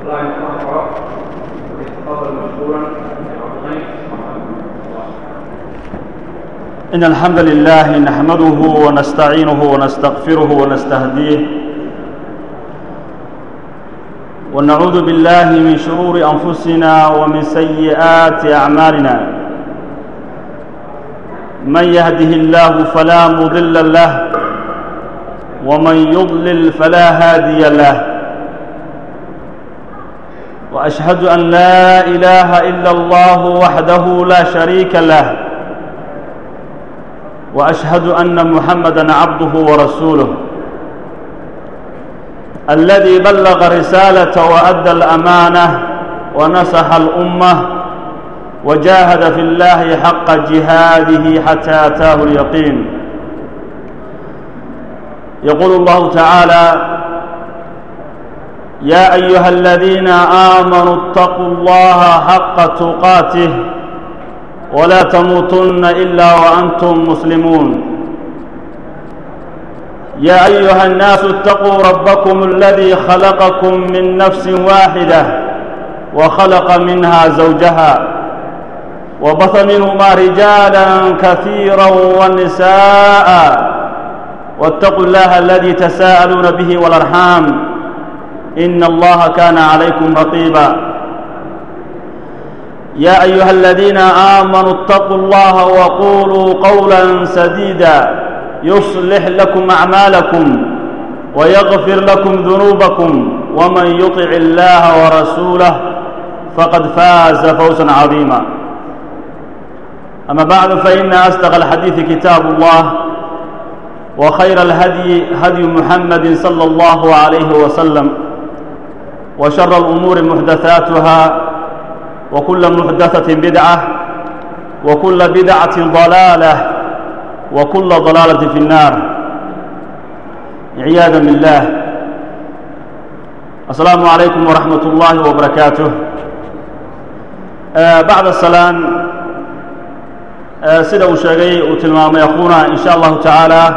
الله يتقبل ويتقبل مشكورا ويعطيك إن الحمد لله نحمده ونستعينه ونستغفره ونستهديه ونعوذ بالله من شرور أنفسنا ومن سيئات أعمالنا من يهده الله فلا مضل له ومن يضلل فلا هادي له وأشهد أن لا إله إلا الله وحده لا شريك له واشهد ان محمدا عبده ورسوله الذي بلغ رساله وادى الامانه ونصح الامه وجاهد في الله حق جهاده حتى اتاه اليقين يقول الله تعالى يا ايها الذين امنوا اتقوا الله حق تقاته ولا تموتن الا وانتم مسلمون يا ايها الناس اتقوا ربكم الذي خلقكم من نفس واحده وخلق منها زوجها وبث منهما رجالا كثيرا ونساء واتقوا الله الذي تساءلون به والارحام ان الله كان عليكم رقيبا يا ايها الذين امنوا اتقوا الله وقولوا قولا سديدا يصلح لكم اعمالكم ويغفر لكم ذنوبكم ومن يطع الله ورسوله فقد فاز فوزا عظيما اما بعد فان اصدق الحديث كتاب الله وخير الهدي هدي محمد صلى الله عليه وسلم وشر الامور محدثاتها وكل محدثة بدعة وكل بدعة ضلالة وكل ضلالة في النار عياذا بالله السلام عليكم ورحمة الله وبركاته آه بعد السلام آه سيدة وشاقي وتلمام يخونا إن شاء الله تعالى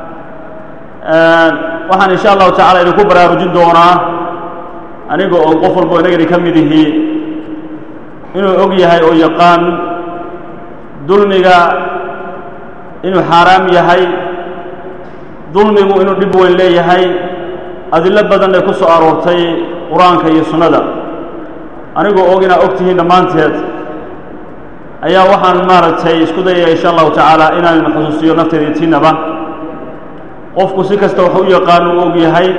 آه وحن إن شاء الله تعالى إلى كبرى رجل دونا أنيقو قفل بو إنقري كمده inuu og yahay oo yaqaan dulmiga inuu xaaraam yahay dulmigu inuu dhib weyn leeyahay adillo badan ay ku soo aroortay qur-aanka iyo sunnada anigoo og inaad og tihiin dhammaanteed ayaa waxaan maaragtay isku dayaya insha allahu tacaala inaan xusuusiyo nafteeda tiinaba qofku si kasta wax u yaqaan uu og yahay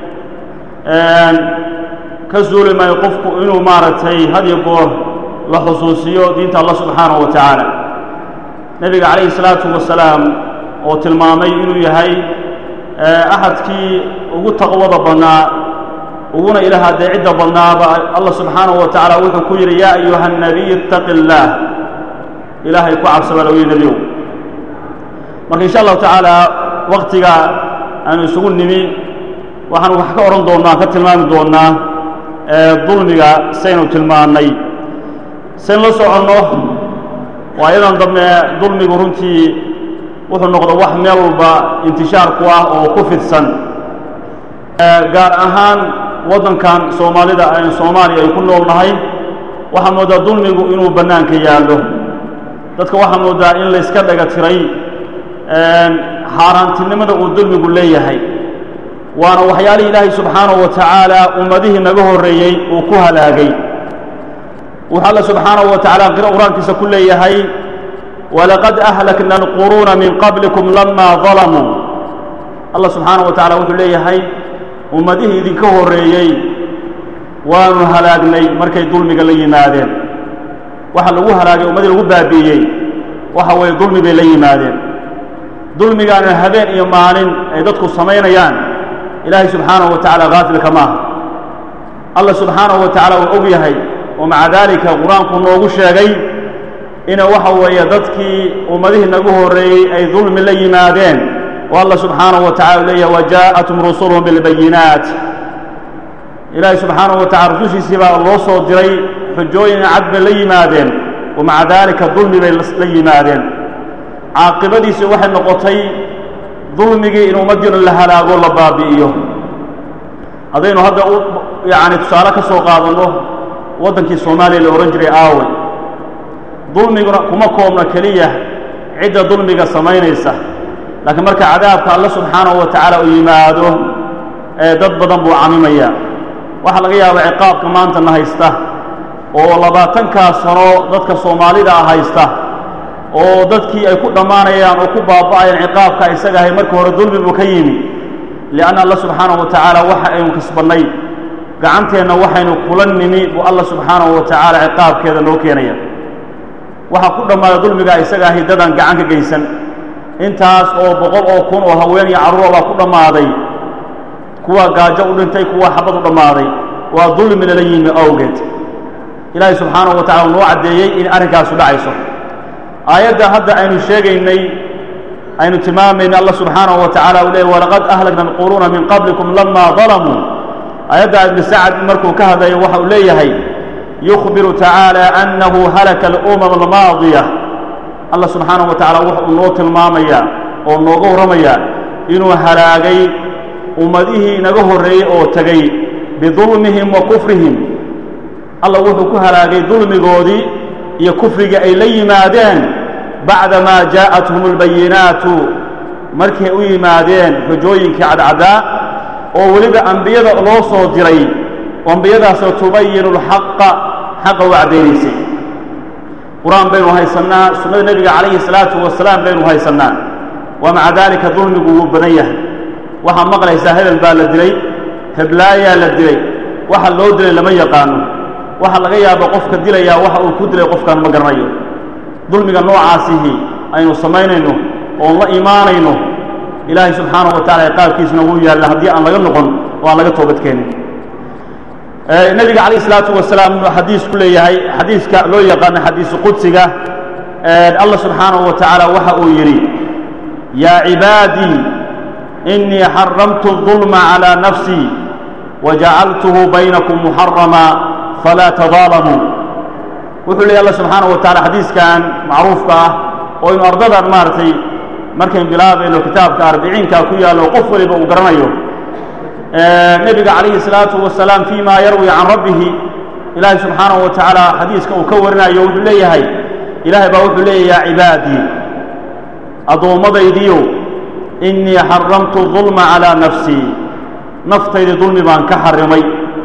ka suuli maayo qofku inuu maaragtay had iyo goor la xusuusiyo diinta allah subxaanahu wa tacaala nebiga calayhi salaatu wasalaam oo tilmaamay inuu yahay axadkii ugu taqwada badnaa uguna ilaah adeecidda badnaaba allah subxaanahu wa tacaala wuxuu ku yidhi yaa ayuha nabiy ittaqi illaah ilaahay ku cabsaba lagu yihi nebiyow marka insha allahu tacaala waktiga aanu isugu nimi waxaan wax ka odhan doonnaa ka tilmaami doonnaa dulmiga saynu tilmaannay sayn la soconno waa iyadan dambe dulmigu runtii wuxuu noqdo wax meel walba intishaar ku ah oo ku fidsan gaar ahaan waddankan soomaalida aynu soomaaliya ay ku nool nahay waxaa mooddaa dulmigu inuu bannaanka yaallo dadka waxaa mooddaa in layska dhaga tiray xaaraantinimada uu dulmigu leeyahay waana waxyaalihii ilaahay subxaanahu wa tacaala ummadihii naga horreeyey uu ku halaagay wuxuu alla subxaanahu wa tacala qiro qur-aankiisa ku leeyahay walaqad ahlakna alquruuna min qablikum lamaa dalamuu allah subxaanahu wa tacala wuxuu leeyahay ummadihii idinka horreeyey waanu halaagnay markay dulmiga la yimaadeen waxa lagu halaagay ummadii lagu baabi'iyey waxa weeye dulmi bay la yimaadeen dulmigaana habeen iyo maalin ay dadku samaynayaan ilaahay subxaanahu wa tacala haafilka maaha allah subxaanahu wa tacala uu og yahay oo maca daalika qur-aanku noogu sheegay ina waxa weeye dadkii ummadihii nagu horreeyey ay dulmi la yimaadeen oo allah subxaanahu wa tacala leeyahay wajaa'atum rusuluhum bilbayinaat ilaahay subxaanahu wa tacala rusushiisii baa loo soo diray xujooyin cad bay la yimaadeen wa maca daalika dulmi bay la yimaadeen caaqibadiisi waxay noqotay dulmigii in ummaddiina la halaago la baabi'iyo haddaynu hadda yacni tusaale ka soo qaadanno waddankii soomaaliya la odhan jiray aawey dulmiguna kuma koobna keliya cidda dulmiga samaynaysa laakiin marka cadaabka alle subxaanahu wa tacaala uu yimaado ee dad badan buu camimaya waxaa laga yaabaa ciqaabka maantana haysta oo labaatankaa sano dadka soomaalida ah haysta oo dadkii ay ku dhammaanayaan oo ku baaba'ayaan ciqaabka isaga ahay marka hore dulmi buu ka yimi lianna alla subxaanahu wa tacaala waxa aynu kasbannay gacanteenna waxaynu kula nimi buu alla subxaanahu wa tacaala ciqaabkeeda noo keenaya waxaa ku dhammaada dulmigaa isaga ahay dadaan gacan ka geysan intaas oo boqol oo kun oo haween iyo carruura baa ku dhammaaday kuwa gaajo u dhintay kuwa xabad u dhammaaday waa dulmi lala yimi awgeed ilaahay subxaanahu wa tacala uu noo caddeeyey in arrinkaasu dhacayso aayadda hadda aynu sheegaynay aynu tilmaamayna allah subxaanahu wa tacala uu leeyay walaqad ahlakna alquruuna min qablikum lama dalamuu aayadda ibnu sacad markuu ka hadlayo waxa uu leeyahay yukhbiru tacaala annahu halaka alumam almaadiya allah subxaanahu wa tacala wuxa uu noo tilmaamayaa oo nooga warramayaa inuu halaagay ummadihii inaga horreeyey oo tegey bidulmihim wa kufrihim allah wuxuu ku halaagay dulmigoodii iyo kufriga ay la yimaadeen bacdamaa jaa'athum albayinaatu markay u yimaadeen xujooyinkii cadcaddaa oo weliba ambiyada loo soo diray ambiyadaasoo tubayinu alxaqa xaqa u caddaynaysay qur-aan baynu haysannaa sunnada nebiga calayhi salaatu wasalaam baynu haysannaa wa maca daalika dulmigu wuu badan yahay waxaa maqlaysaa hebel baa la dilay heblaayaa la dilay waxa loo dilay lama yaqaano waxaa laga yaaba qofka dilayaa waxa uu ku dilay qofkaan ma garanayo dulmiga noocaasihi aynu samaynayno oon la imaanayno ilaahay subxaanahu wa tacala ciqaabkiisuna wuu yaalla haddii aan laga noqon oo aan laga toobadkeenin nebiga calayh isalaatu wasalaam inuu xadiis ku leeyahay xadiiska loo yaqaano xadiisu qudsiga allah subxaanahu wa tacaala waxa uu yidhi yaa cibaadii inii xaramtu الظulma calىa nafsii wajacaltuhu baynakum muxarama falaa tadaalamuu wuxuu leeyahy allah subxaanahu wa tacala xadiiskan macruufka ah oo inu ardadan maaragtay markayn bilaabayno kitaabka arbiciinka ku yaallo qof waliba uu garanayo nebiga calayhi الsalaatu wasalaam fii ma yarwi can rabbihi ilaahay subxaanahu wa tacaala xadiiska uu ka warinayo wuxuu leeyahay ilaahay baa wuxuu leeyahy yaa cibaadii addoommadaydiiyo inii xaramtu الظulma calىa nafsii naftaydii dulmi baan ka xarimay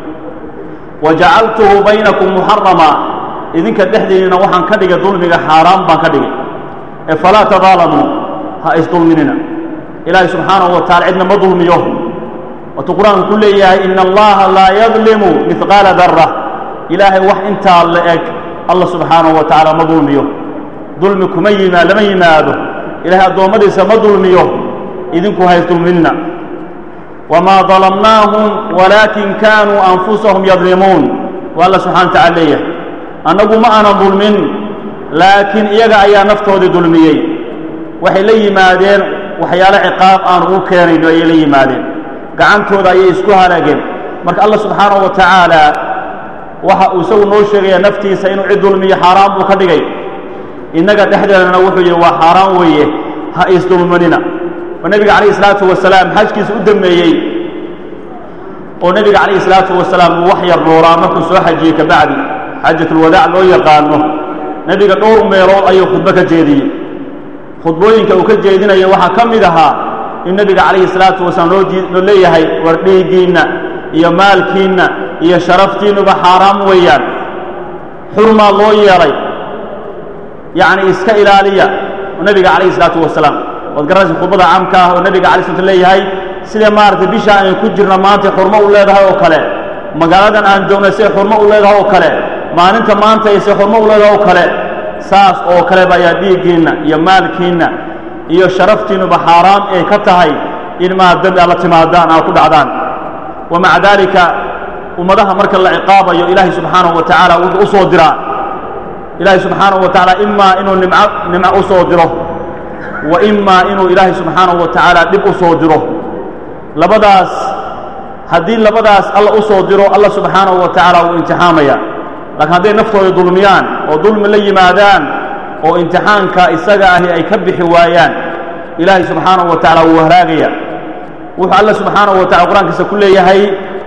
wa jacaltuhu baynakum muxarama idinka dhexdiinina waxaan ka dhigay dulmiga xaaraan baan ka dhigay ee falaa tadaalamuu ha isdulminina ilaahay subxaanahu wa tacala cidna ma dulmiyo waatuu qur-aanku ku leeyahay ina allaha laa yadlimu mihqaala dara ilaahay wax intaa la eg allah subxaanahu wa tacaala ma dulmiyo dulmi kuma yimaa lama yimaado ilahay addoommadiisa ma dulmiyo idinku ha isdulminina wamaa dalamnaahum walaakin kaanuu anfusahum yadlimuun waa alla subxana wa tacala leeyahay annagu ma aanan dulmin laakiin iyaga ayaa naftoodii dulmiyey waxay la yimaadeen waxyaalo ciqaab aan ugu keenayno ayay la yimaadeen gacantooda ayay isku halaageen marka allah subxaanahu wa tacaala waxa uu isagu noo sheegayaa naftiisa inuu cid dulmiyo xaaraan buu ka dhigay innaga dhexdeedana wuxuu yidhi waa xaaraan weeye ha isdulmanina oo nebiga calayhi isalaatu wasalaam xajkiisa u dammeeyey oo nebiga calayhi isalaatu wasalaam uu wax yar noolaa markuu soo xajiyey kabacdi xaajatulwadaac loo yaqaano nebiga dhowr meelood ayuu khudbo ka jeediyey khudbooyinka uu ka jeedinayo waxaa ka mid ahaa in nebiga calayhi salaatu wasalaam loo leeyahay war dhiiggiinna iyo maalkiinna iyo sharaftiinnuba xaaraam weeyaan xurmaa loo yeelay yacni iska ilaaliya nebiga calayhi salaatu wasalaam waad garanaysa khudbada caamka ah oo nebiga alay slat leeyahay sida maaragtay bisha aynu ku jirno maantay xurmo u leedahay oo kale magaaladan aan joognay siday xurmo u leedahay oo kale maalinta maanta ay siday xurmo u leedahay oo kale saas oo kaleba ayaa dhiiggiinna iyo maalkiinna iyo sharaftiinnuba xaaraam ay ka tahay in maad dembi aad la timaadaan aad ku dhacdaan wa maca daalika ummadaha marka la ciqaabayo ilaahay subxaanahu wa tacaala wuxuu u soo diraa ilaahay subxaanahu wa tacaala imaa inuu nimco nimco u soo diro wa imaa inuu ilaahay subxaanahu wa tacaala dhib u soo diro labadaas haddii labadaas alla u soo diro alla subxaanahu wa tacaala wuu imtixaamaya laakiin hadday naftooda dulmiyaan oo dulmi la yimaadaan oo imtixaanka isaga ahi ay ka bixi waayaan ilaahay subxaanahu wa tacaala wuu haraagaya wuxuu alla subxaanahu wa tacala qur-aankiisa ku leeyahay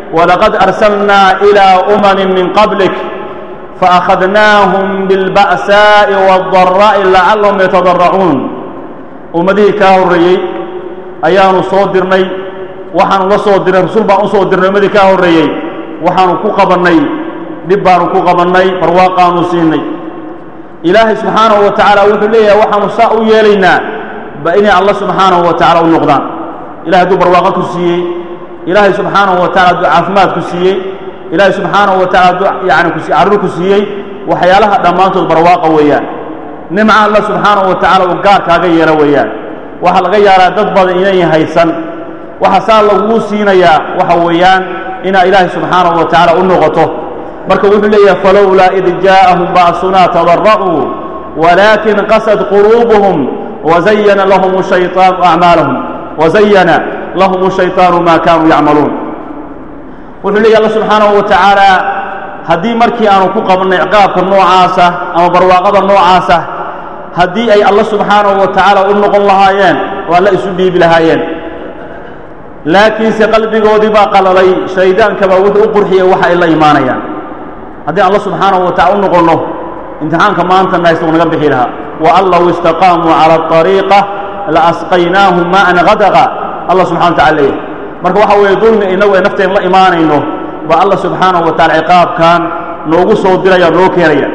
walaqad arsalnaa ilaa umamin min qablik faأkhadnaahum biاlba'saaءi wالdaraa'i lacallahum yatadaracuun ummadihii kaa horreeyey ayaanu soo dirnay waxaanu la soo dirnay rasul baan u soo dirnay ummadii kaa horreeyey waxaanu ku qabannay dhib baanu ku qabannay barwaaqaanu siinay ilaahay subxaanahu wa tacaala wuxuu leeyahay waxaanu saa u yeelaynaa ba inay alla subxaanahu wa tacala u noqdaan ilahay hadduu barwaaqo ku siiyey ilaahay subxaanahu wa tacala hadduu caafimaad ku siiyey ilaahay subxaanahu wa tacala hadduu yani ku carruur ku siiyey waxyaalaha dhammaantood barwaaqa weeyaan nimca alla subxaanahu wa tacala uu gaar kaaga yeelo weeyaan waxaa laga yaabaa dad badan inayn haysan waxa saa laguu siinayaa waxa weeyaan inaa ilaahay subxaanahu wa tacaala u noqoto marka wuxuu leeyahay falowlaa id jaa'ahum ba'sunaa tadara'uu walaakin qasad quluubuhum wazayana lahum shayطaanu acmaalahum wazayana lahum shayطaanu maa kaanuu yacmaluun wuxuu leeyahy alla subxaanahu wa tacaala haddii markii aanu ku qabannay ciqaabka noocaasa ama barwaaqada noocaasa haddii ay alla subxaanahu wa tacaala u noqon lahaayeen oo alla isu dhiibi lahaayeen laakiinse qalbigoodii baa qalalay shaydaankabaa wuxuu u qurxiyey waxa ay la imaanayaan haddii alla subxaanahu wa tacala u noqonno imtixaanka maanta nahaysta uu naga bixi lahaa wa an low istaqaamuu cala aariiqa la asqaynaahum maa'an hadaqa allah subxana wa tacala leeyahay marka waxa weeye dulmi innagu ay nafteen la imaanayno baa alla subxaanahu wa tacala ciqaabkan noogu soo diraya noo keenaya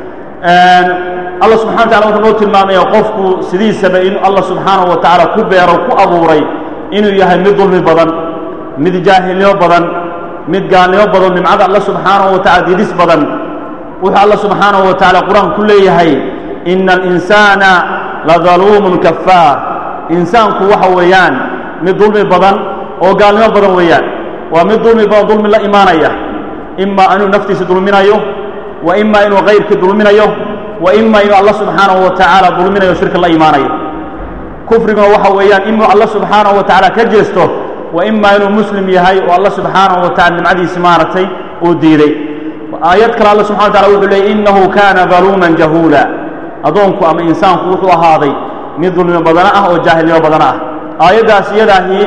alla subxana wa tacala wuxuu noo tilmaamaya qofku sidiisaba in alla subxaanahu wa tacaala ku beero ku abuuray inuu yahay mid dulmi badan mid jaahilnimo badan mid gaalnimo badan nimcada alla subxaanahu wa tacala didis badan wuxuu alla subxaanahu wa tacala qur-aanku ku leeyahay ina alinsaana ladaluumun kafaar insaanku waxa weeyaan mid dulmi badan oo gaalnimo badan weeyaan waa mid dulmi badan dulmi la imaanaya imaa inuu naftiisa dulminayo wa imaa inuu kayrkii dulminayo wa imaa inuu alla subxaanahu wa tacaala dulminayo shirka la imaanayo kufriguna waxa weeyaan inuu alla subxaanahu wa tacaala ka jeesto wa imaa inuu muslim yahay oo alla subxaanahu wa tacala nimcadiisi maaragtay uu diiday aayad kale alla subxana wa tacala wuxuu leeyay innahu kaana daluuman jahuula addoonku ama insaanku wuxuu ahaaday mid dulmi badana ah oo jaahilnimo badana ah aayaddaas iyadaahi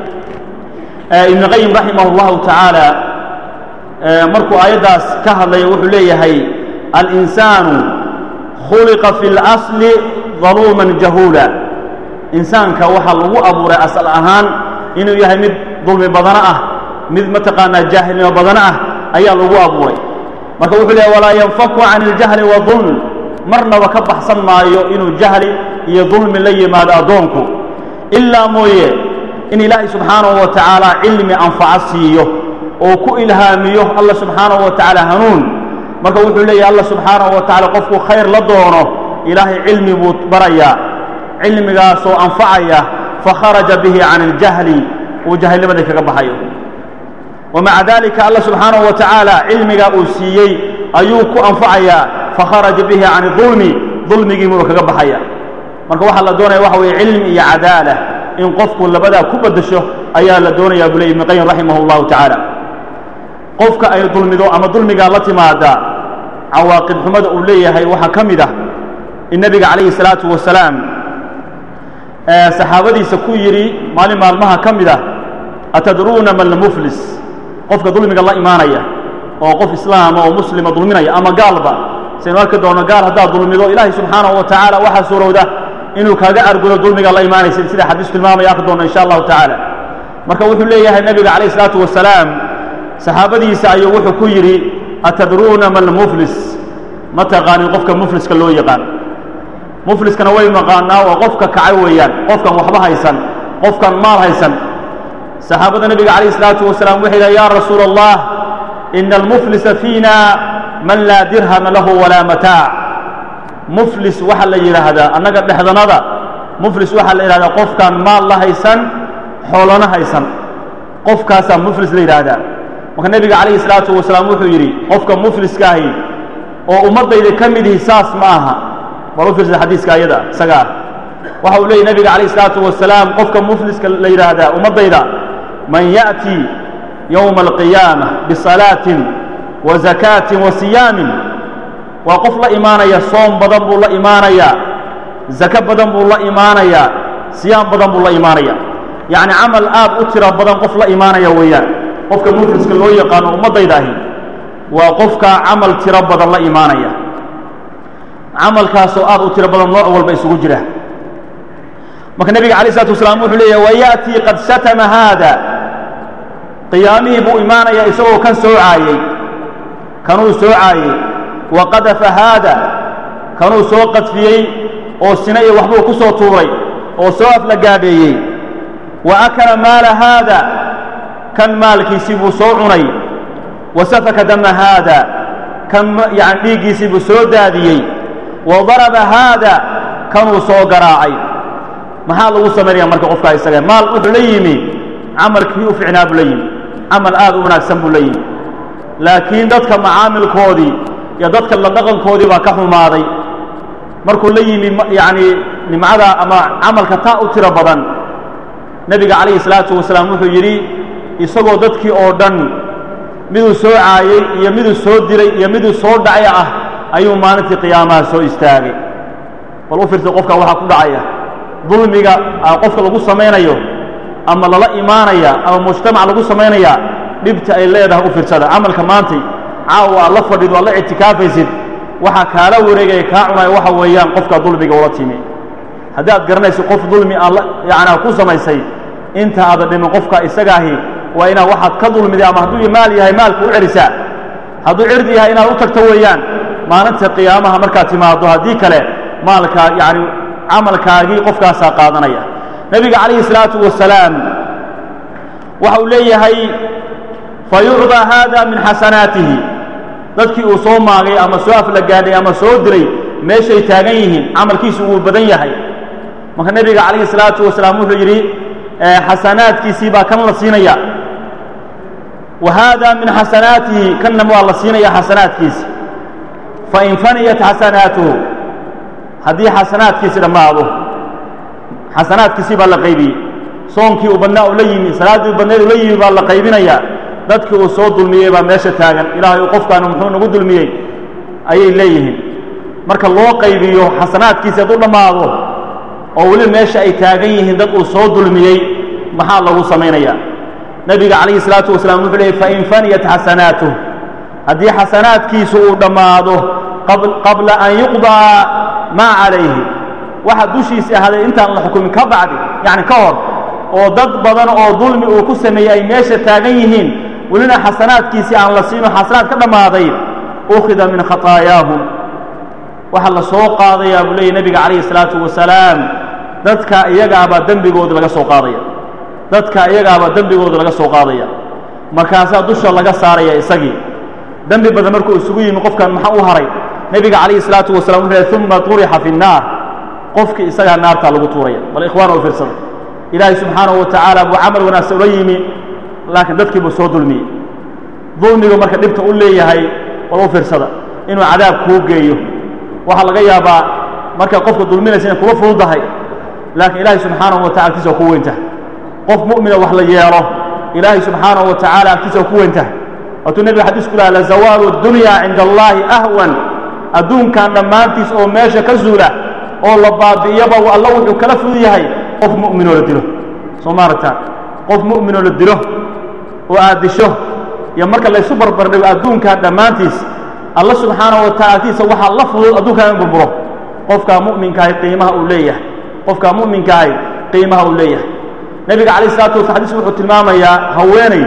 ibnu qayim raximah اllahu tacaala markuu aayaddaas ka hadlaya wuxuu leeyahay alinsaanu khuliqa fi اlasli daluuman jahuula insaanka waxaa lagu abuuray asal ahaan inuu yahay mid dulmi badana ah mid mataqaanaa jaahilnimo badana ah ayaa lagu abuuray marka wuxuu leeyahy walaa yanfaku can اljahli wadulm marnaba ka baxsan maayo inuu jahli iyo dulmi la yimaado addoonku ilaa mooye in ilaahay subxaanahu wa tacaala cilmi anfaco siiyo oo ku ilhaamiyo alla subxaanahu wa tacaala hanuun marka wuxuu leeyahay alla subxaanahu wa tacala qofku khayr la doono ilaahay cilmi buu barayaa cilmigaasoo anfacaya fakharaja bihi can اljahli uu jahilnimadii kaga baxayo wamaca dalika alla subxaanahu wa tacaala cilmigaa uu siiyey ayuu ku anfacayaa fakharaja bihi can dulmi dulmigiibuu kaga baxaya marka waxaa la doonaya waxa weeye cilmi iyo cadaala in qofku labadaa ku beddesho ayaa la doonayaa buu ley ibnu qayim raximah اllahu tacaala qofka ay dulmido ama dulmigaa la timaada cawaaqib xumada uu leeyahay waxaa ka mid ah in nebiga calayhi الsalaatu wasalaam saxaabadiisa ku yidhi maalin maalmaha ka mid ah atadruuna man lmuflis qofka dulmiga la imaanaya oo qof islaama oo muslima dulminaya ama gaalba saynu arki doono gaal haddaad dulmido ilaahay subxaanahu wa tacaala waxaa suurowda inuu kaaga argudo dulmiga la imaanaysa sida xadiis tilmaamaya arki doono insha allahu tacaala marka wuxuu leeyahay nebiga calayh isalaatu wasalaam saxaabadiisa ayuu wuxuu ku yidhi atadruuna man lmuflis ma taqaanin qofka mufliska loo yaqaan mufliskana way naqaanaa waa qofka kacay weeyaan qofkan waxba haysan qofkan maal haysan saxaabada nebiga calayh isalaatu wasalaam waxay yidhaha ya rasuula allah ina almuflisa fiina man laa dirhama lahu walaa mataac muflis waxaa la yidhaahdaa annaga dhexdanada muflis waxaa la yidhahdaa qofkaan maal la haysan xoolana haysan qofkaasaa muflis la yidhaahdaa marka nebiga calayhi salaatu wasalaam wuxuu yidhi qofka mufliskaahi oo ummaddayda ka mid ihi saas ma aha bal u fiirsada xadiiska ayada isaga ah waxa uu leeyay nebiga calayhi salaatu wasalaam qofka mufliska la yidhaahdaa ummaddayda man ya'ti yowma alqiyaama bisalaatin wa zakaatin wa siyaamin waa qof la imaanaya soom badan buu la imaanayaa zako badan buu la imaanayaa siyaam badan buu la imaanaya yacni camal aad u tiro badan qof la imaanaya weeyaan qofka mufliska loo yaqaano ummaddaydahi waa qofka camal tiro badan la imaanaya camalkaasoo aad u tiro badan nooc walba isugu jira marka nebiga alay isalaatu wasalaam wuxuu leeyahy wayaأtii qad shatama haada qiyaamihii buu imaanaya isagoo kan soocaayey kanuu soocaayey wa qadafa haada kanuu soo qadfiyey oo sina iyo waxbuu ku soo tuuray oo soo aflagaadheeyey wa akala maala haada kan maalkiisii buu soo cunay wa safaka dama haada kan yani dhiiggiisii buu soo daadiyey wa daraba haada kanuu soo garaacay maxaa lagu samaynaya marka qofkaa isaga maal wuxuu la yimi camalkii u ficnaa buu la yimi camal aad u wanaagsan buu la yimi laakiin dadka macaamilkoodii iyo dadka la dhaqankoodii baa ka xumaaday markuu la yimi yacni nimcada ama camalka taa u tiro badan nebiga calayhi salaatu wasalaam wuxuu yidhi isagoo dadkii oo dhan miduu soo caayey iyo miduu soo dilay iyo miduu soo dhacay ah ayuu maalintii qiyaamaha soo istaagay bal u fiirsa qofka waxaa ku dhacaya dulmiga qofka lagu samaynayo ama lala imaanaya ama mujtamac lagu samaynaya dhibta ay leedahay u fiirsada camalka maantay caawa aad la fadhido aad la ictikaafaysid waxaa kaala wareegaya kaa cunaya waxa weeyaan qofka dulmiga ula timi haddii aad garanayso qof dulmi aad yani ku samaysay inta aadan dhimin qofka isagaahi waa inaad waxaad ka dulmiday ama hadduu maal yahay maalka u celisaa hadduu cirdi yahay inaad u tagto weeyaan maalinta qiyaamaha markaad timaado haddii kale maalka yani camalkaagii qofkaasaa qaadanaya nebiga calayhi salaatu wasalaam waxa uu leeyahay fayucdaa haada min xasanaatihi dadkii uu soo maagay ama soo aflagaadhay ama soo diray meeshay taagan yihiin camalkiisu wuu badan yahay marka nebiga calayhi salaatu wasalaam wuxuu yidhi xasanaadkiisii baa kan la siinaya wa haada min xasanaatihi kanna waa la siinaya xasanaadkiisi fain faniyat xasanaatuhu haddii xasanaadkiisi dhammaado xasanaadkiisii baa la qaybiyey soonkii uu badnaa uu la yimi salaaddii uu badneed uu la yimi baa la qaybinaya dadkii uu soo dulmiyey baa meesha taagan ilaahay uu qofkaanu muxuu nagu dulmiyey ayay leeyihiin marka loo qaybiyo xasanaadkiisi hadduu dhammaado oo weli meesha ay taagan yihiin dad uu soo dulmiyey maxaa lagu samaynayaa nebiga calayhi salaatu wasalaam wuxuu leeyay fain faniyat xasanaatuh haddii xasanaadkiisu uu dhammaado qabla an yuqdaa maa calayhi waxa dushiisi ahaaday intaan la xukumin ka bacdi yacni ka hor oo dad badan oo dulmi uu ku sameeyey ay meesha taagan yihiin welina xasanaadkiisii aan la siino xasanaad ka dhammaaday ukhida min khataayaahum waxaa la soo qaadayaa buu leeyay nebiga calayhi salaatu wasalaam dadka iyagaabaa dembigooda laga soo qaadaya dadka iyagaabaa dembigooda laga soo qaadaya markaasaa dusha laga saaraya isagii dembi badan markuu isugu yimi qofkan maxaa u haray nebiga calayhi salaatu wasalam wuxuu lehy uma turixa fi nnaar qofkii isagaa naartaa lagu tuuraya bal ikhwaana u fiirsada ilaahay subxaanahu wa tacaala buu camal wanaagsan ula yimi laakiin dadkii buu soo dulmiyey dulmigu marka dhibta u leeyahay bal u fiirsada inuu cadaab kuu geeyo waxaa laga yaabaa markaad qofka dulminaysa inay kuga fududahay laakiin ilaahay subxaanahu wa tacala agtiisa waa ku weyntahay qof mu'mina wax la yeelo ilaahay subxaanahu wa tacaala agtiisa waa ku weyntahay waatuu nebiga xadiis ku laha lazawaalu dunya cinda allaahi ahwan adduunkan dhammaantiis oo meesha ka zuula oo la baabi'iyaba alla wuxuu kala fudud yahay qof mu'minoo la dilo soo maaragta qof mu'minoo la dilo oo aad disho iyo marka laysu barbardhigo adduunkan dhammaantiis alla subxaanahu wa tacala agtiisa waxaa la fudud adduunkan in burburo qofkaa mu'minkaahi qiimaha uu leeyahay qofkaa mu'minkaahi qiimaha uu leeyahay nebiga calayh isalaatu wasala xadiis wuxuu tilmaamayaa haweeney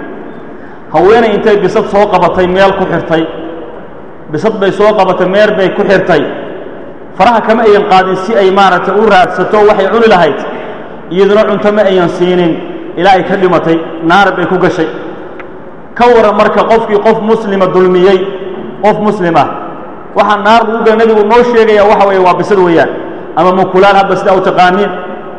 haweeney intay bisad soo qabatay meel ku xirtay bisad bay soo qabatay meel bay ku xirtay faraha kama ayan qaadin si ay maaragtay u raadsato waxay cuni lahayd iyaduna cunto ma ayan siinin ilaa ay ka dhimatay naar bay ku gashay ka waran marka qofkii qof muslima dulmiyey qof muslim ah waxaa naar lagu gala nebigu noo sheegaya waxa weeye waa bisad weeyaan ama mukulaan hadba sidaa u taqaaniin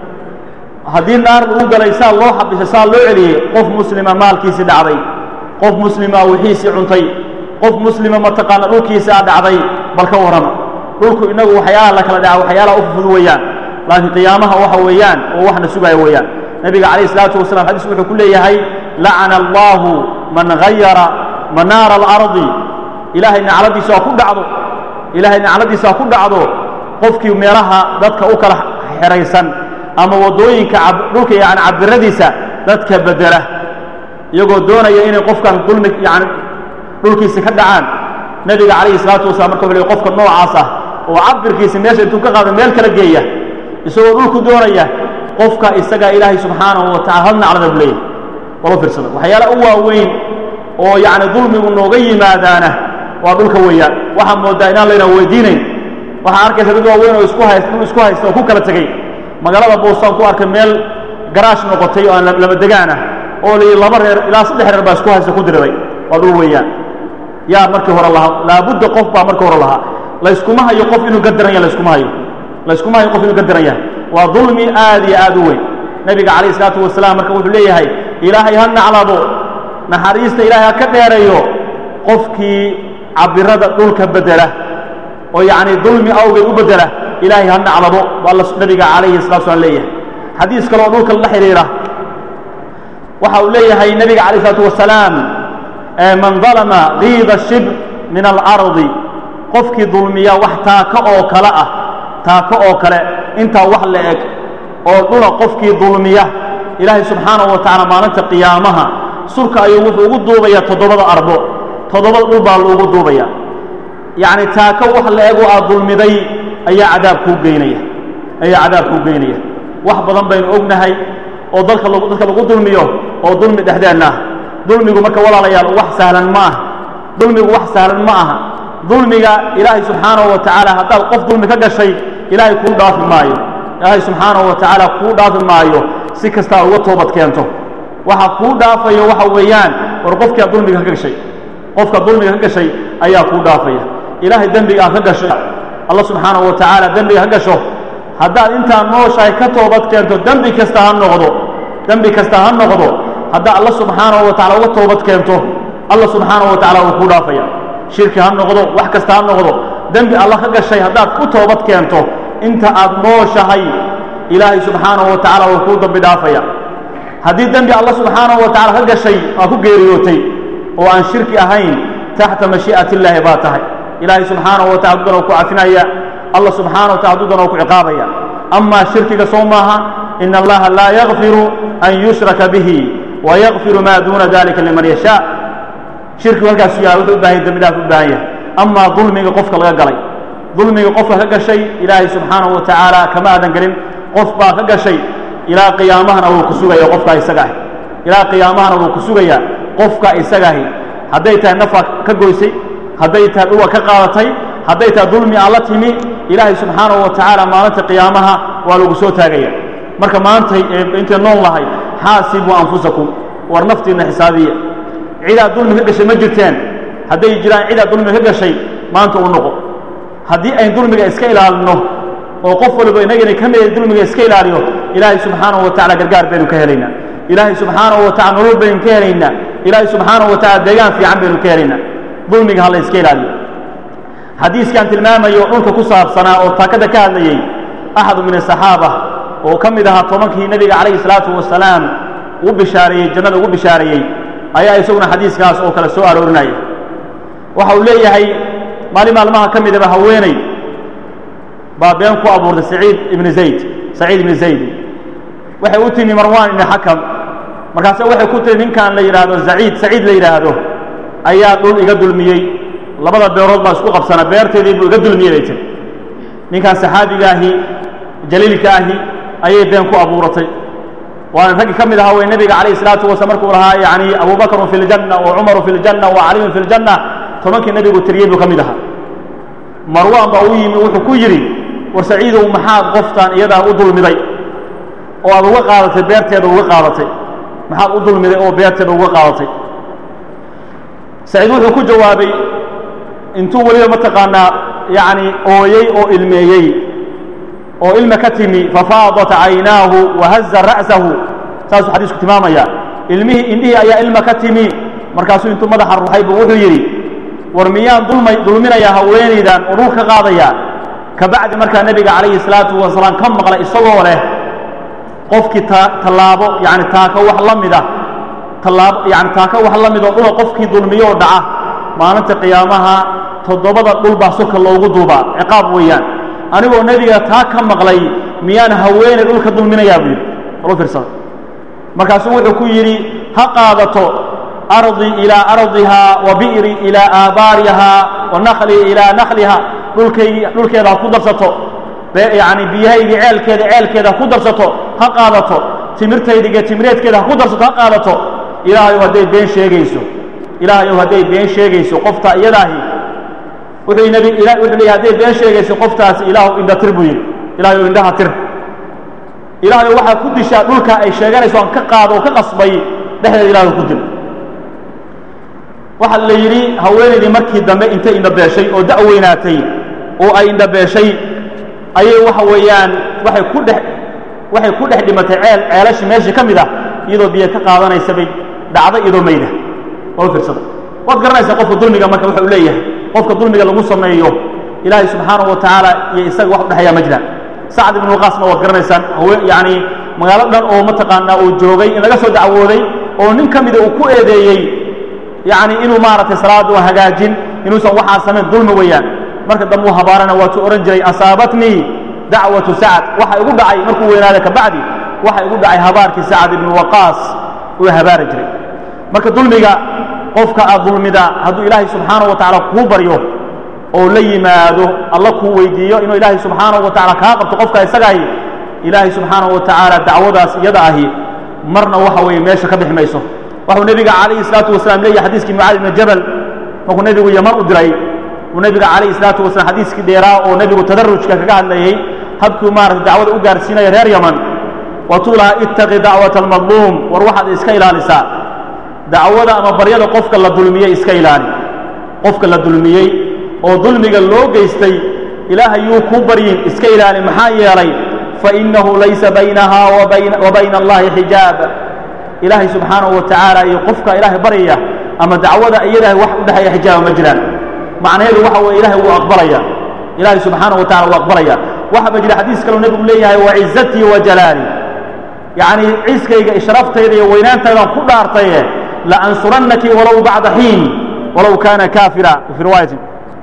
haddii naar lagu galay saa loo xabisay saa loo celiyey qof muslima maalkiisii dhacday qof muslima wixiisii cuntay qof muslima mataqaana dhulkiisaa dhacday bal ka warrama dhulku innagu waxyaalaha la kala dhaca waxyaalaha u fufud weeyaan laakiin qiyaamaha waxa weeyaan oo waxna sugaya weeyaan nebiga calayh isalaatu wasalam xadiis wuxuu ku leeyahay lacana allaahu man gayara manaara alardi ilaahay nacladiisa ha ku dhacdo ilaahay nacladiisa ha ku dhacdo qofkii meelaha dadka u kala xeraysan ama waddooyinka dhulka yani cabiradiisa dadka bedela iyagoo doonaya inay qofkan dulmi yani dhulkiisa ka dhacaan nebiga calayhi salaatu wasalaam marka wuxu ley qofka noocaas ah oo cabirkiisa meesha intuu ka qaado meel kala geeya isagoo dhulku doonaya qofka isagaa ilaahay subxaanahu wa tacala hal naclada bu leeyahy walo fiirsada waxyaala u waaweyn oo yacni dulmigu nooga yimaadaana waa dhulka weeyaan waxaa moodaa inaan layna weydiinayn waxaa arkaysa dad waaweyn oo isku hayst dhul isku haysta oo ku kala tegey magaalada boostaan ku arkay meel garaash noqotay oo aan lama degaana oo la laba reer ilaa saddex reer baa isku haysta ku diriray waa dhul weeyaan yaa markii hore lahaa laabudda qof baa markii hore lahaa layskuma hayo qof inuu gadaran yahay layskuma hayo layskuma hayo qof inuu gadaran yahay waa dulmi aad iyo aad u weyn nebiga calayhi isalaatu wasalaam marka wuxuu leeyahay ilaahay ha naclado naxariista ilaahay ha ka dheerayo qofkii cabirada dhulka bedela oo yacni dulmi awgeed u bedela ilaahay ha naclado baa alla nebiga calayhi salatu slam leeyahay xadiis kale oo dhulka la xidhiira waxa uu leeyahay nebiga calayh isalaatu wasalaam man dalama diida shibr min alardi qofkii dulmiya wax taako oo kale ah taako oo kale intaa wax la eg oo dhula qofkii dulmiya ilaahay subxaanahu wa tacala maalinta qiyaamaha surka ayuu wuxuu ugu duubayaa toddobada arbo toddobada dhul baa loogu duubaya yacni taako wax la eg oo aad dulmiday ayaa cadaab kuu geynaya ayaa cadaab kuu geynaya wax badan baynu ognahay oo dalka lagu dadka lagu dulmiyo oo dulmi dhexdeenna ah dulmigu marka walaalayaal wax sahlan ma aha dulmigu wax sahlan ma aha dulmiga ilaahay subxaanahu wa tacaala haddaad qof dulmi ka gashay ilaahay kuu dhaafi maayo ilaahay subxaanahu wa tacaala kuu dhaafi maayo si kastaa uga toobad keento waxa kuu dhaafayo waxa weeyaan war qofkii aad dulmiga ka gashay qofka dulmiga ka gashay ayaa kuu dhaafaya ilaahay dembiga aad ka gasho allah subxaanahu wa tacaala dembiga ka gasho haddaad intaa nooshahay ka toobad keento dembi kasta ha noqdo dembi kasta ha noqdo haddaa alla subxaanahu wa tacala uga toobad keento alla subxaanahu wa tacala wuu kuu dhaafaya shirki ha noqdo wax kasta ha noqdo dembi alla ka gashay haddaad ku toobad keento inta aad nooshahay ilaahay subxaanahu wa tacala wuu kuu dambi dhaafaya haddii dembi alla subxaanahu wa tacala ka gashay aa ku geeriyootay oo aan shirki ahayn taxta mashii'ati illaahi baa tahay ilaahay subxaanahu wa tacala dudan oo ku cafinaya allah subxaanahu wa tacala dudan oo ku ciqaabaya amaa shirkiga soo maaha ina allaha laa yakfiru an yushraka bihi wa yakfiru maa duuna dalika liman yashaa shirkigu halkaasu yahay wuxuu u bahan yahy dembi dhaaf u baahan yahay amaa dulmiga qofka laga galay dulmiga qofka ka gashay ilaahay subxaanahu wa tacaala kama aadan gelin qof baa ka gashay ilaa qiyaamahana wuu ku sugaya qofkaa isaga ahi ilaa qiyaamahana wuu ku sugayaa qofka isaga ahi hadday tahay nafa ka goysay hadday tahay dhuwa ka qaadatay hadday tahay dulmi aan la timi ilaahay subxaanahu wa tacaala maalinta qiyaamaha waa lagu soo taagaya marka maantay intay nool lahay xaasibuu anfusakum war naftiinna xisaabiya cidaad dulmi ka gashay ma jirteen hadday jiraan cidaad dulmi ka gashay maanta u noqo haddii ayn dulmiga iska ilaalino oo qof waliba inagana ka mida dulmiga iska ilaaliyo ilaahay subxaanahu wa tacala gargaar baynu ka helaynaa ilaahay subxaanahu wa tacala nolol baynu ka helaynaa ilaahay subxaanahu wa tacala deegaan fiican baynu ka helaynaa dulmiga ha la iska ilaaliyo xadiiskaan tilmaamayo dhulka ku saabsanaa oo taakada ka hadlayey axadu min asaxaaba oo ka mid ahaa tobankii nebiga calayhi salaatu wasalaam ugu bishaareeyey jannada ugu bishaareeyey ayaa isaguna xadiiskaas oo kale soo aroorinaya waxa uu leeyahay maalin maalmaha ka midaba haweeney baa been ku abuurtay saciid ibni zayd saciid ibni zayd waxay u timi marwaan ibni xakam markaase waxay ku tiri ninkan la yidhaahdo zaciid saciid la yidhaahdo ayaa dhul iga dulmiyey labada beerood baa isku qabsana beerteedii buu iga dulmiyey bay tiri ninkan saxaabiga ahi jaliilka ahi ayay been ku abuuratay waana raggii ka mid ahaa way nebiga calayhi salaatu wasalaam markuu lahaa yacni abubakrun fi ljanna wa cumaru fi ljanna wa caliyun fi ljanna tobankii nebigu tiriyey buu ka mid ahaa marwaan baa u yimi wuxuu ku yidhi war saciidow maxaad qoftaan iyadaa u dulmiday oo aad uga qaadatay beerteeda uga qaadatay maxaad u dulmiday oo beerteeda uga qaadatay saciid wuxuu ku jawaabay intuu weliba mataqaanaa yacni ooyey oo ilmeeyey oo ilma ka timi fafaadat caynaahu wahaza ra'sahu saasuu xadiisku tilmaamaya ilmihii indhihii ayaa ilma ka timi markaasuu intuu madaxa ruxay buu wuxuu yidhi war miyaan dulmay dulminayaa haweenaydan oo dhul ka qaadayaa kabacdi markaa nebiga calayhi salaatu wasalaam ka maqlay isagoo leh qofkii ta tallaabo yani taako wax la mida tallaabo yani taako wax la mid oo dhula qofkii dulmiyoo dhaca maalinta qiyaamaha toddobada dhul baa soka loogu duubaa ciqaab weeyaan anigoo nebiga taa ka maqlay miyaan haweenay dhulka dulminayaa buu yidhi walu fiirsada markaasuu wuxuu ku yidhi ha qaadato ardi ilaa ardiha wa bi'ri ilaa aabaariha wa nakli ilaa nakliha dhulkaygi dhulkeeda ha ku darsato yani biyahaygii ceelkeeda ceelkeeda ha ku darsato ha qaadato timirtaydiga timireedkeeda ha ku darsato ha qaadato ilaahayow hadday been sheegayso ilaahayow hadday been sheegayso qofta iyadaahi wuxuu nabi wuxuu leeyahy hadday been sheegayso qoftaasi ilaahu indha tir buu yidhi ilahayow indhaha tir ilaahayow waxaa ku dishaa dhulka ay sheeganayso aan ka qaado oo ka qasbay dhexdeeda ilahay ku dil waxaa la yidhi haweenaydii markii dambe intay indhabeeshay oo da' weynaatay oo ay indhabeeshay ayay waxa weeyaan waxay ku dhex waxay ku dhex dhimatay ceel ceelashi meeshii ka mid ah iyadoo biyo ka qaadanaysa bay dhacda iyadoo mayda oo fiirsada waad garanaysaa qofka dulmiga marka waxa uu leeyahay qofka dulmiga lagu sameeyo ilaahay subxaanahu wa tacaala iyo isaga wax udhexeeya ma jiraan sacd ibnu waqaasna waad garanaysaan yani magaalo dhan oo mataqaanaa uu joogay in laga soo dacwooday oo nin ka mida uu ku eedeeyey yani inuu maaragtay salaada waa hagaajin inuusan waxaa samayn dulmi weeyaan marka dambe uu habaarana waatuu odhan jiray asaabatnii dacwatu sacd waxa igu dhacay markuu weynaaday kabacdi waxa igu dhacay habaarkii sacd ibnu waqaas uu habaari jiray marka dulmiga qofka aad dulmida hadduu ilaahay subxaanahu wa tacala kuu baryo oo la yimaado alla kuu weydiiyo inuu ilaahay subxaanahu wa tacala kaa qabto qofka isagahi ilaahay subxaanahu wa tacaala dacwadaas iyada ahi marna waxa weeye meesha ka bixi mayso waxuu nebiga calayhi salaatu wasalaam leeyahy xadiiskii mucaadi ibni jabal markuu nebigu yaman u diray uu nebiga calayhi salaatu wasalam xadiiskii dheeraa oo nebigu tadarrujka kaga hadlayey habkuu maarata dacwada u gaarsiinaya reer yaman watuu lahaa ittaqi dacwata almadluum war waxaad iska ilaalisaa dacwada ama baryada qofka la dulmiyey iska ilaali qofka la dulmiyey oo dulmiga loo geystay ilaahay yuu kuu baryin iska ilaali maxaa yeelay fainahu laysa baynaha wa bayna allahi xijaab ilaahay subxaanahu wa tacaala iyo qofka ilaahay baryaya ama dacwada iyadaah wax u dhexeeya xijaaba ma jiraan macnaheedu waxa weye ilahay wuu aqbalaya ilaahay subxaanahu wa tacala wuu aqbalaya waxaa ba jira xadiis kaloo nebigu leeyahay wacizatii wa jalaali yacni ciiskayga ishraftayda iyo weynaantaydan ku dhaartaye laansurannaki walow bacda xiin walow kaana kaafira fi riwaayatin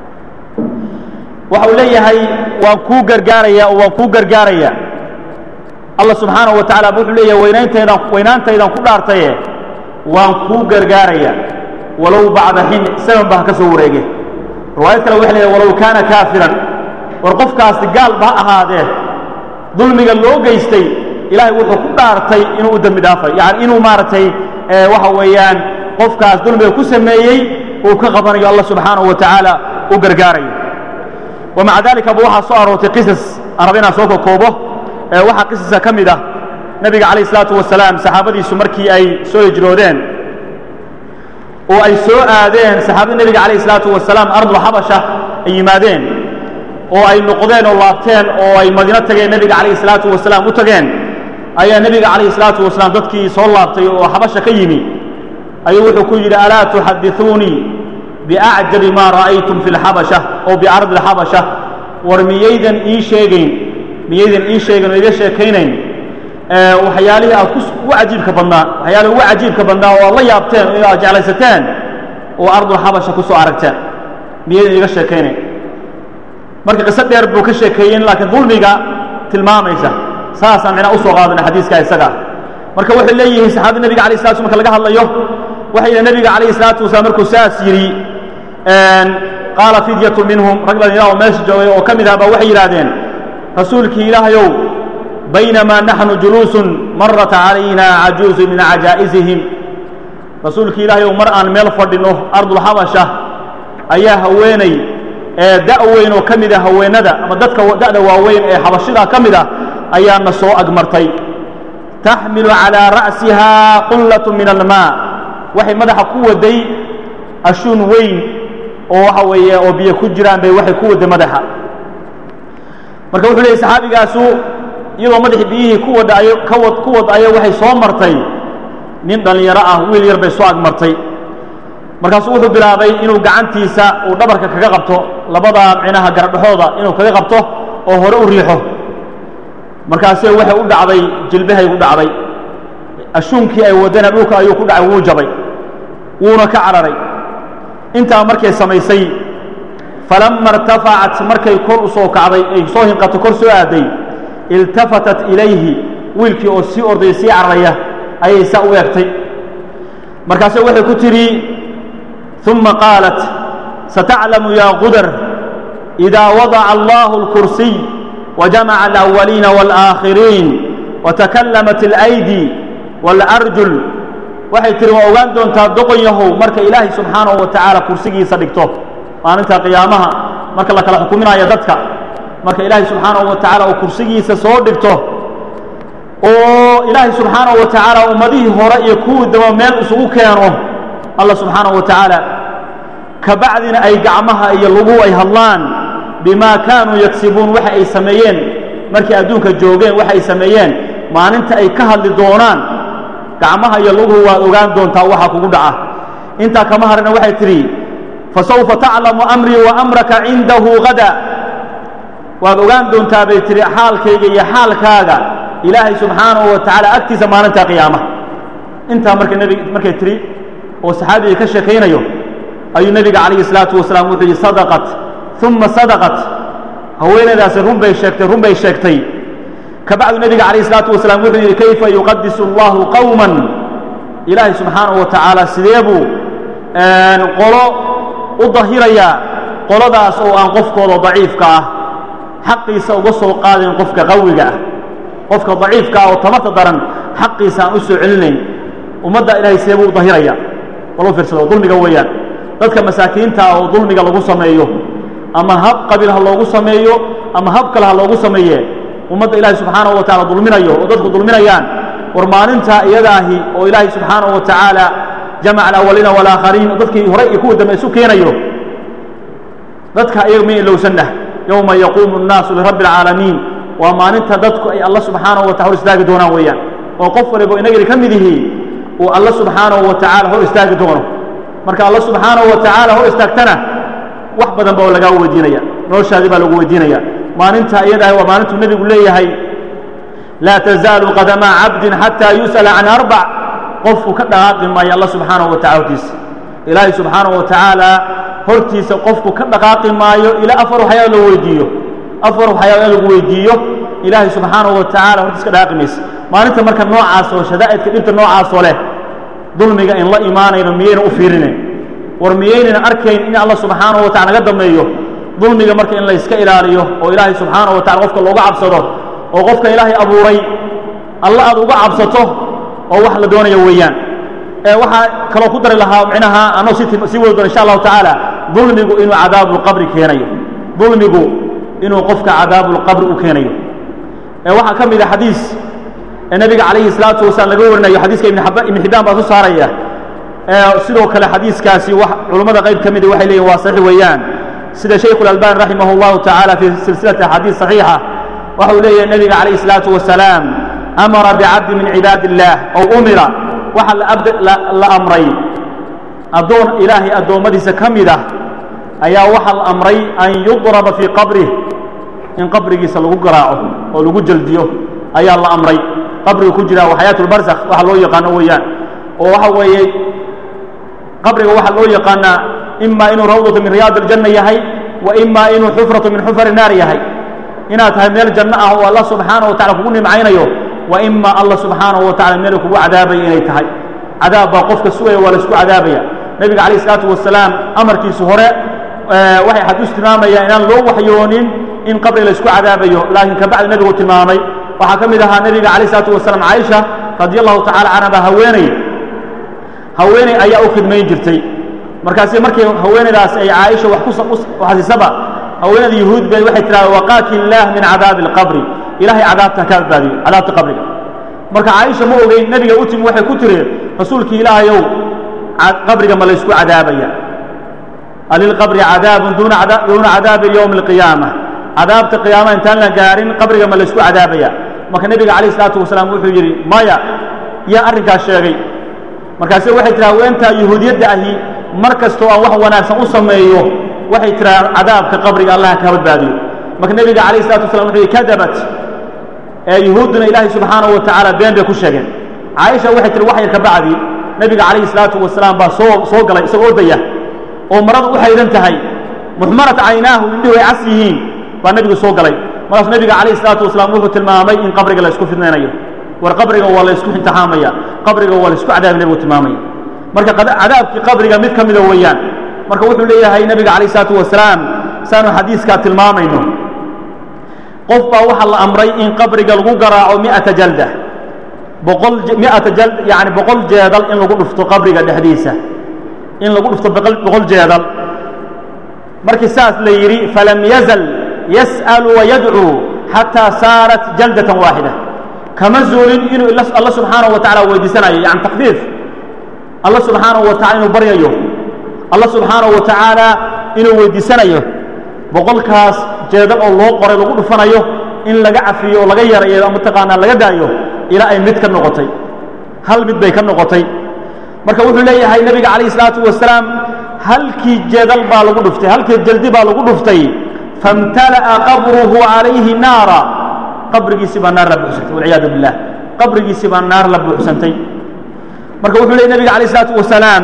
waxa uu leeyahay waan kuu gargaaraya oo waan kuu gargaaraya allah subxaanahu wa tacala wuxuu leeyahay weynaantaydan weynaantaydan ku dhaartaye waan kuu gargaaraya walow bacda xiin seven ba ha ka soo wareege riwaayad kale waxay leeyahay walow kaana kaafiran war qofkaasi gaal ba ha ahaadee dulmiga loo geystay ilaahay wuxuu ku dhaartay inuu u dembi dhaafay yani inuu maaragtay waxa weeyaan qofkaas dulmiga ku sameeyey uu ka qabanayo allah subxaanahu wa tacaala u gargaarayo wamaca dalika ba waxaa soo aroortay qisas aan raba inaan soo kokoobo waxaa qisaska ka mid ah nebiga calayh isalaatu wasalaam saxaabadiisu markii ay soo hijroodeen oo ay soo aadeen saxaabada nebiga calayh isalaatu wasalaam ardul xabasha ay yimaadeen oo ay noqdeen oo laabteen oo ay madiino tageen nebiga calayh isalaatu wasalaam u tageen ayaa nebiga calayh isalaatu wasalaam dadkii soo laabtay oo xabasha ka yimi ayuu wuxuu ku yidhi alaa tuxadithuunii biacjabi maa ra'aytum fi lxabasha oo biardi lxabasha war miyaydan ii sheegayn miyaydan ii sheegayn oo iga sheekaynayn waxyaalihii aad ku ugu cajiibka badnaa waxyaalihii ugu cajiibka badnaa oo aad la yaabteen oo aad jeclaysateen oo ardulxabasha ku soo aragteen miyaydan iga sheekaynayn marka qiso dheer buu ka sheekeeyen laakiin dulmiga tilmaamaysa saasaan mina usoo qaadana xadiiska isaga marka waxay leeyihiin saxaabada nebiga alay slat marka laga hadlayo waxay yidhi nebiga calayhi salaatu wasalaam markuu saas yidhi qaala fidyatu minhum rag dhalinyara oo meesha joogay oo ka mid ah baa waxay yidhaahdeen rasuulkii ilaahayow baynamaa naxnu juluusun marat calayna cajuuzu min cajaa'izihim rasuulkii ilaahayow mar aan meel fadhino ardulxabasha ayaa haweenay ee da' weyn oo ka mid a haweenada ama dadka da'da waaweyn ee xabashidaa ka mid ah ayaana soo agmartay taxmilu calaa ra'sihaa qullatun min almaa waxay madaxa ku waday ashuun weyn oo waxa weeye oo biyo ku jiraan bay waxay ku waday madaxa marka wuxuu leeyay saxaabigaasu iyadoo madaxii biyihii ku wadaayo kawad ku wadayo waxay soo martay nin dhallinyaro ah wiil yar bay soo agmartay markaasuu wuxuu bilaabay inuu gacantiisa uu dhabarka kaga qabto labada micnaha garadhaxooda inuu kaga qabto oo hore u riixo markaasee waxay u dhacday jilbahay u dhacday ashuunkii ay wadana dhulka ayuu ku dhacay wuu jabay wuuna ka cararay intaa markay samaysay falama irtafacat markay kor u soo kacday ay soo hinqato kor soo aaday iltafatat ilayhi wiilkii oo sii ordaya sii cararaya ayay saa u eegtay markaase waxay ku tidhi ثuma qaalat sataclamu ya qudar إida wadaca allahu اlkursiy wajamaca alأwaliina wاlآakhiriin watakalamat اlأydi wاlarjul waxay tihi waa ogaan doontaa doqon yahow marka ilaahay subxaanahu wa tacaala kursigiisa dhigto maalinta qiyaamaha marka la kala xukuminayo dadka marka ilaahay subxaanahu wa tacaala uu kursigiisa soo dhigto oo ilaahay subxaanahu wa tacaala ummadihii hore iyo kuwii daba meel isugu keeno allah subxaanahu wa tacaala kabacdina ay gacmaha iyo luguhu ay hadlaan bimaa kaanuu yagsibuun waxa ay sameeyeen markay adduunka joogeen waxa ay sameeyeen maalinta ay ka hadli doonaan gacmaha iyo luguhu waad ogaan doontaa waxa kugu dhaca intaa kama harina waxay tidhi fasawfa taclamu amrii wa amraka cindahu gada waad ogaan doontaa bay tihi xaalkayga iyo xaalkaaga ilaahay subxaanahu wa tacaala agtiisa maalinta qiyaama intaa marka nebig markay tidhi oo saxaabiga ka sheekaynayo ayuu nebiga calayhi salaatu wasalaam wuxuu yidhi sadaqat uma sadaqat haweenaydaasi run bay sheegtay run bay sheegtay kabacdu nebiga calayhi salaatu wasalaam wuxuu yidhi kayfa yuqadisu allahu qowman ilaahay subxaanahu wa tacaala sidee buu qolo u dahirayaa qoladaas oo aan qofkooda daciifka ah xaqiisa uga soo qaadayn qofka qawiga ah qofka daciifka ah oo tamarta daran xaqiisa aan u soo celinayn ummadda ilaahay sidee buu u dahiraya walu fiirsado dulmiga weeyaan dadka masaakiinta ah oo dulmiga lagu sameeyo ama hab qabiil ha loogu sameeyo ama hab kale ha loogu sameeye ummadda ilaahay subxaanahu wa tacala dulminayo oo dadku dulminayaan war maalintaa iyadaahi oo ilaahay subxaanahu wa tacaala jamaca alawaliina walaakhariin dadkii hore iyo kuwa dambe isu keenayo dadka iyaga ma ilowsanna yowma yaquumu الnaasu lirabbi اlcaalamiin waa maalinta dadku ay alla subxaanahu wa taala hor istaagi doonaan weeyaan oo qof waliba inagani ka mid yihiin uu alla subxaanahu wa tacaala hor istaagi doono marka alla subxaanahu wa tacaala hor istaagtana wax badan ba lagaa weydiinaya noloshaadii baa lagu weydiinaya maalinta iyadaah waa maalintuu nebigu leeyahay laa tazaalu qadamaa cabdin xataa yus'ala can arbac qofku ka dhaqaaqi maayo alla subxaanahu wa tacala hortiisa ilaahay subxaanahu wa tacaala hortiisa qofku ka dhaqaaqi maayo ilaa afar waxyaalo loo weydiiyo afar waxyaalo in lagu weydiiyo ilaahay subxaanahu wa tacala hortiisa ka dhaqaaqi maysa maalinta marka noocaas oo shadaa'idka dhibta noocaasoo leh dulmiga in la imaanayno miyayna u fiirinayn war miyaynayna arkayn in alla subxaanahu wa tacala naga dameeyo dulmiga marka in la iska ilaaliyo oo ilaahay subxaanahu wa tacala qofka looga cabsado oo qofka ilaahay abuuray alla aad uga cabsato oo wax la doonayo weeyaan ee waxaa kaloo ku dari lahaa micnaha anoo si sii wadi doona insha allahu tacaala dulmigu inuu cadaabulqabri keenayo dulmigu inuu qofka cadaabulqabri u keenayo ee waxaa ka mid a xadiis ee nebiga calayhi salaatu wasalaam laga warinayo xadiiska ibn ibn xibbaan baa soo saaraya sidoo kale xadiiskaasi culummada qayb ka mida waxay leeyihin waa saxiix weeyaan sida shaykhu اlalbani raximah اllahu tacaala fi silsilati axaadiis صaxiixa waxa uu leeyahay nebiga calayhi الsalaatu wasalaam amara bicabdi min cibaadi اllah ow umira waxa la amray addoon ilaahay addoommadiisa ka mid ah ayaa waxa la amray an yudraba fii qabrih in qabrigiisa lagu garaaco oo lagu jeldiyo ayaa la amray qabriga ku jira waa xayaat اlbarzakh waxa loo yaqaano weeyaan oo waxa weeye qabriga waxaa loo yaqaanaa ima inuu rawdatu min riyaad aljanna yahay wa ima inuu xufratu min xufari naar yahay inaad tahay meel janno ah oo allah subxaanahu wa tacala kugu nimcaynayo wa ima allah subxaanahu wa tacala meel kugu cadaabaya inay tahay cadaab baa qofka sugaya waa la isku cadaabaya nebiga calayh isalaatu wasalaam amarkiisu hore waxay xadiis tilmaamayaan inaan loo waxyoonin in qabri la isku cadaabayo laakiin kabacdi nebigu tilmaamay waxaa ka mid ahaa nebiga calayh isalaatu wasalaam caaisha radi allahu tacala canha baa haweeney haweeney ayaa u khidmayn jirtay markaasi markii haweeneydaas ay caaisha wax kuxasisaba haweeneyda yuhuud bay waxay tidhahda waqaaki illaah min cadaabi alqabri ilahay cadaabta ka badbaadiyo cadaabta qabriga marka caaisha ma ogeyn nebiga u timi waxay ku tiri rasuulkii ilaahayow qabriga ma laysku cadaabaya alilqabri cadaabun duuna cadaabi yowmi alqiyaama cadaabta qiyaama intaan la gaarin qabriga ma laysku cadaabaya marka nebiga calayh isalaatu wasalaam wuxuu yidhi maya yaa arrinkaas sheegay markaase waxay tiraa haweentaa yuhuudiyadda ahi mar kastoo aan wax wanaagsan u sameeyo waxay tiraa cadaabka qabriga allah ka badbaadiyo marka nebiga calayh isalatu waslam wuxuu yihi kadabat ee yuhuudduna ilaahay subxaanahu wa tacaala been bay ku sheegeen caaisha waxay tiri wax yar ka bacdi nebiga calayhi salaatu wasalaam baa soo soo galay isagoo ordaya oo maradu u xaydan tahay muxmarat caynaahu indhihu ay cas yihiin baa nebigu soo galay markaasuu nebiga calayhi salaatu wasalaam wuxuu tilmaamay in qabriga la isku fidnaynayo war qabriga waa la isku imtixaamaya qabriga waa la isku cadaabi nebigu tilmaamaya marka cadaabkii qabriga mid ka mida weeyaan marka wuxuu leeyahay nebiga calayh isalaatu wasalaam saanu xadiiskaa tilmaamayno qof baa waxaa la amray in qabriga lagu garaaco mi'ata jalda boqol mi'ata jald yani boqol jeedal in lagu dhufto qabriga dhexdiisa in lagu dhufto boqol jeedal markii saas la yidhi falam yazal yas'alu wayadcuu xataa saarat jaldatan waaxida kama zuulin inuu alla subxaanahu wa tacala weydiisanayo yani takfiif alla subxaanahu wa tacala inuu baryayo alla subxaanahu wa tacaala inuu weydiisanayo boqolkaas jeedal oo loo qoray lagu dhufanayo in laga cafiyo oo laga yarayo mataqaanaa laga daayo ilaa ay mid ka noqotay hal mid bay ka noqotay marka wuxuu leeyahay nebiga calayh isalaatu wasalaam halkii jeedal baa lagu dhuftay halkii jaldi baa lagu dhuftay famtala'a qabruhu calayhi naara qabrigiisii baa naar la buuxsantay walciyaadu billah qabrigiisii baa naar la buuxsantay marka wuxuu leeyay nebiga calayh isalaatu wasalaam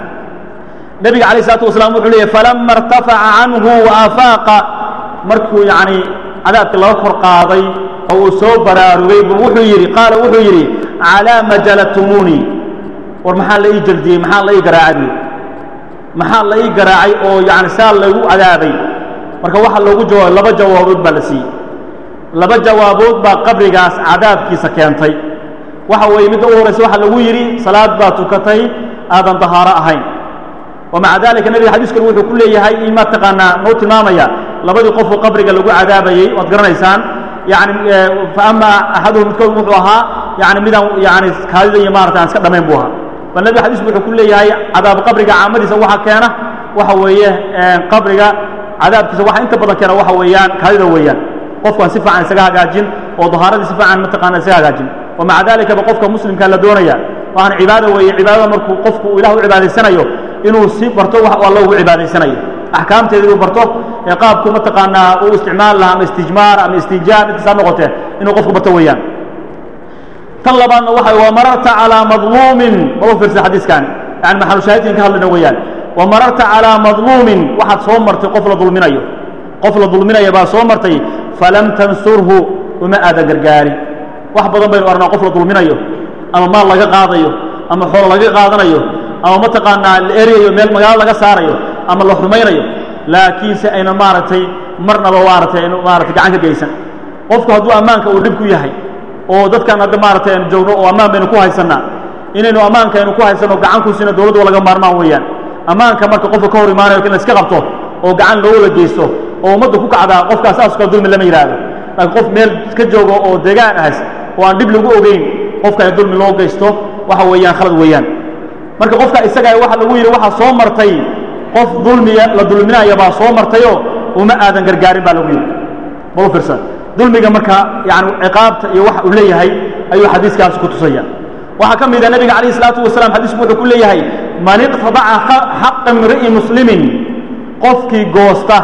nebiga calayh isalaatu wasalaam wuxuu leeyahy falama irtafaca canhu wa afaaqa markuu yacni cadaabkii laga kor qaaday oo uu soo baraarugay buu wuxuu yidhi qaala wuxuu yidhi calaa ma jaladtumuunii war maxaa la ii jaldiyey maxaa la ii garaacay maxaa la ii garaacay oo yani saa laygu cadaabay marka waxaa loogu jawaabay laba jawaabood baa la siiyey laba jawaabood baa qabrigaas cadaabkiisa keentay waxa weeye midda u horaysa waxaa lagu yidhi salaad baa tukatay aadan dahaaro ahayn wamaca dalika nebiga xadiiskan wuxuu ku leeyahay in ma taqaanaa noo tilmaamaya labadii qofoo qabriga lagu cadaabayey waad garanaysaan yani faama axaduhum midkood wuxuu ahaa yani midaan yani kaadida iyo maarata aan iska dhamayn buu ahaa bal nebiga xadiisku wuxuu ku leeyahay cadaab qabriga caamadiisa waxa keena waxa weeye qabriga cadaabkiisa waxa inta badan keena waxa weeyaan kaadida weeyaan qofkaan si fiican isaga hagaajin oo dahaaradii si fiican mataqaana isaga hagaajin wamaca dalikaba qofka muslimkaa la doonaya waxaan cibaada weeye cibaadada markuu qofku ilah u cibaadaysanayo inuu si barto wax alla ugu cibaadaysanayo axkaamteeda inuu barto ee qaabku mataqaanaa uu isticmaal laha ama istijmaar ama istijaab intasaa noqotee inuu qofku barto weeyaan tan labaadna waxa wa mararta calaa madluumin maba fiirsa xadiiskan yani maxalushaahidkan ka hadlayna weeyaan wa mararta calaa madluumin waxaad soo martay qof la dulminayo qof la dulminaya baa soo martay falam tansurhu uma aadan gargaarin wax badan baynu arnaa qof la dulminayo ama maal laga qaadayo ama xoolo laga qaadanayo ama mataqaanaa la eryayo meel magaalo laga saarayo ama la xumaynayo laakiinse ayna maaragtay marnaba maaragtay aynu maaragtay gacan ka geysan qofku hadduu ammaanka uu dhib ku yahay oo dadkan hadda maaragtay aynu joogno oo ammaan baynu ku haysannaa inaynu ammaanka aynu ku haysanno gacan ku siino dowladdu waa laga maarmaan weeyaan ammaanka marka qofka ka hor imaanayo in la iska qabto oo gacan loo wada geysto oo ummadda ku kacdaa qofkaas saas kala dulmi lama yidhaahdo laakiin qof meel ka joogo oo deegaan ahas oo aan dhib lagu ogeyn qofka in dulmi loo geysto waxa weeyaan khalad weeyaan marka qofka isaga waxa lagu yidhi waxaa soo martay qof dulmiya la dulminaya baa soo martayoo uma aadan gargaarin baa lagu yidhi bal u fiirsan dulmiga marka yani ciqaabta iyo waxa uu leeyahay ayuu xadiiskaasi ku tusaya waxaa ka mid a nebiga calayh isalaatu wasalaam xadiisku wuxuu ku leeyahay man iqtadaca xaqa imri'i muslimin qofkii goosta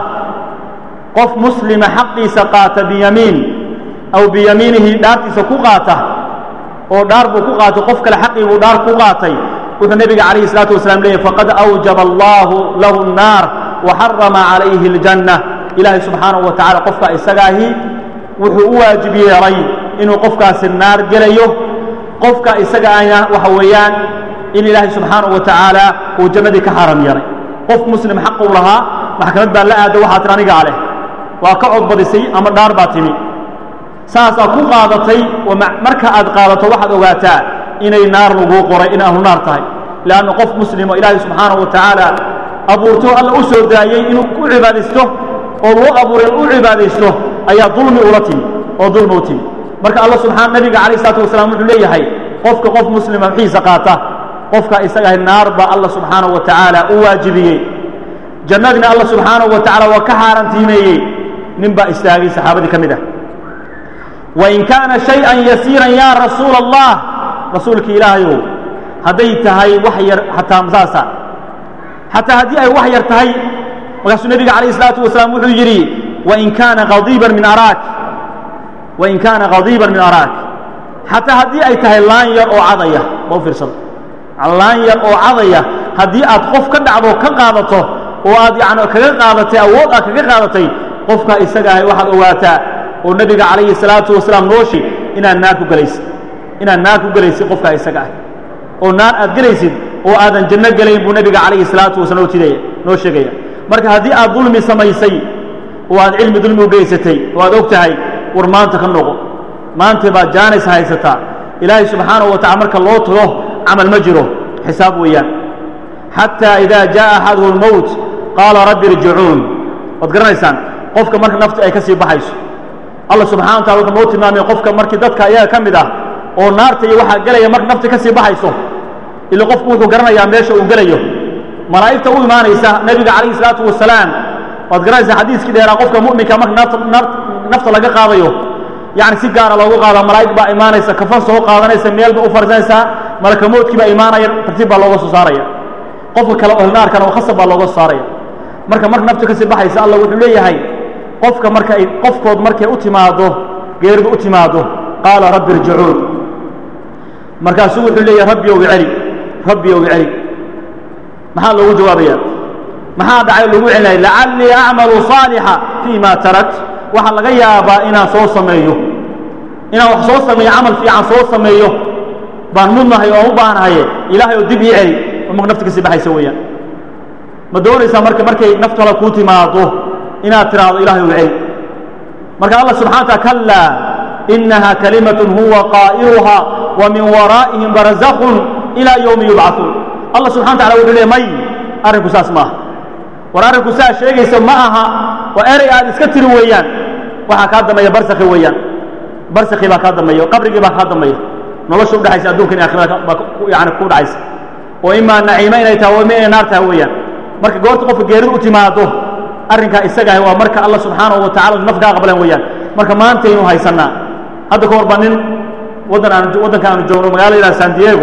qof muslima xaqiisa qaata biyamiin aw biyamiinihi dhaartiisa ku qaata oo dhaar buu ku qaatay qof kale xaqii buu dhaar ku qaatay wuxuu nebiga calayhi الsalaatu wasalaam leeyahy faqad awjaba allahu lahu الnaar waxarama calayhi اljanna ilaahay subxaanahu wa tacala qofka isagaahi wuxuu u waajib yeelay inuu qofkaasi naar gelayo qofka isaga ahna waxa weeyaan in ilaahay subxaanahu wa tacaala uu jannadii ka xaaram yeelay qof muslim xaq uu lahaa maxkamad baa la aada waxaa tir anigaa leh waa ka codbadisay ama dhaar baa timi saasaa ku qaadatay marka aad qaadato waxaad ogaataa inay naar laguu qoray in ahlu naar tahay leanna qof muslimo ilaahay subxaanahu wa tacaala abuurto alla u soo daayey inuu ku cibaadaysto oo loo abuuray u cibaadaysto ayaa dulmi ula timi oo dulmi u timi marka alla subxaan nabiga calayh isalaatu wasalaam wuxuu leeyahay qofka qof muslima xiisa qaata qofka isagahay naar baa alla subxaanahu wa tacaala u waajibiyey jannadina alla subxaanahu wa tacala waa ka xaarantiimeeyey nin baa istaagay saxaabadii ka mid ah wain kaana shay-an yasiiran yaa rasuula allah rasuulki ilaahayow hadday tahay wax yar xataa masaasa xataa haddii ay wax yar tahay markaasuu nebiga calayh isalaatu wasalaam wuxuu yidhi wain kaana qadiiban min araak wain kaana qadiiban min araak xataa haddii ay tahay laan yar oo cadaya ma u fiirsado laan yar oo cadaya haddii aad qof ka dhacdo ka qaadato oo aad yani kaga qaadatay awood aad kaga qaadatay qofka isaga ahay waxaad ogaataa oo nebiga calayhi salaatu wasalaam nooshi inaad naar ku gelaysid inaad naar ku gelaysid qofkaa isaga ah oo naar aad gelaysid oo aadan janno gelayn buu nebiga calayhi salaatu wasalaam noo tidaya noo sheegaya marka haddii aad dulmi samaysay oo aad cilmi dulmi u geysatay oo aad og tahay war maanta ka noqo maanta baad jaanis haysataa ilaahay subxaanahu wa tacala marka loo tago camal ma jiro xisaab weeyaan xataa idaa jaa axaduhu lmowt qaala rabbi irjicuun waad garanaysaan qofka marka nafta ay ka sii baxayso allah subxana wa tacala wuxuu noo tilmaamay qofka markii dadka ayaga ka mid ah oo naarta iyo waxaa gelaya marka nafta ka sii baxayso ila qofku wuxuu garanayaa meesha uu gelayo malaa'igta u imaanaysa nebiga calayhi salaatu wasalaam waad garanaysaa xadiiskii dheeraa qofka mu'minka marka naarta nafta laga qaadayo yacni si gaara loogu qaada malaa'ig baa imaanaysa kafan soo qaadanaysa meel ba u farsanaysaa malakamoodkii baa imaanaya tartiib baa looga soo saaraya qofka kale oo naarkana oo khasab baa looga soo saaraya marka marka nafta ka sii baxaysa allah wuxuu leeyahay qofka marka ay qofkood markay u timaado geeridu u timaado qaala rabbi irjicuun markaasuu wuxuu leeyahay rabbi ow iceli rabbi ow iceli maxaa loogu jawaabaya maxaa dhacay loogu celinaya lacallii acmalu saalixa fii ma tarakt waxaa laga yaabaa inaan soo sameeyo inaan wax soo sameeyo camal fiican soo sameeyo baan mudnahay oo u baahnahaye ilaahay oo dib ii celi oo marka nafta kasii baxaysa weeyaan ma doonaysaa marka markay naftu hala kuu timaado inaad tiraahdo ilahay ow celi marka allah subxana wataala kallaa inaha kalimatun huwa qaa'iluha wa min waraa'ihim barzakun ilaa yowmi yubcaثuun allah subxana wa tacala wuxuu leey may arrinku saas ma aha war arrinku saa sheegaysa ma aha waa erey aad iska tiri weeyaan waxaa kaa dambeeya barsakhi weeyaan barsakhi baa kaa dambeeya qabrigii baa kaa dambeeya nolosha udhexaysa adduunka in aakhirada baa yani ku dhacaysa oo imaa naciimo inay tahay oo ima inay naar tahay weeyaan marka goorta qofka geeridu u timaado arrinkaa isagaah waa marka allah subxaanahu wa tacala naf kaa qableen weeyaan marka maantaynu haysannaa hadda ka hor baa nin waddan aan waddanka aanu joogno magala yidhaha san diego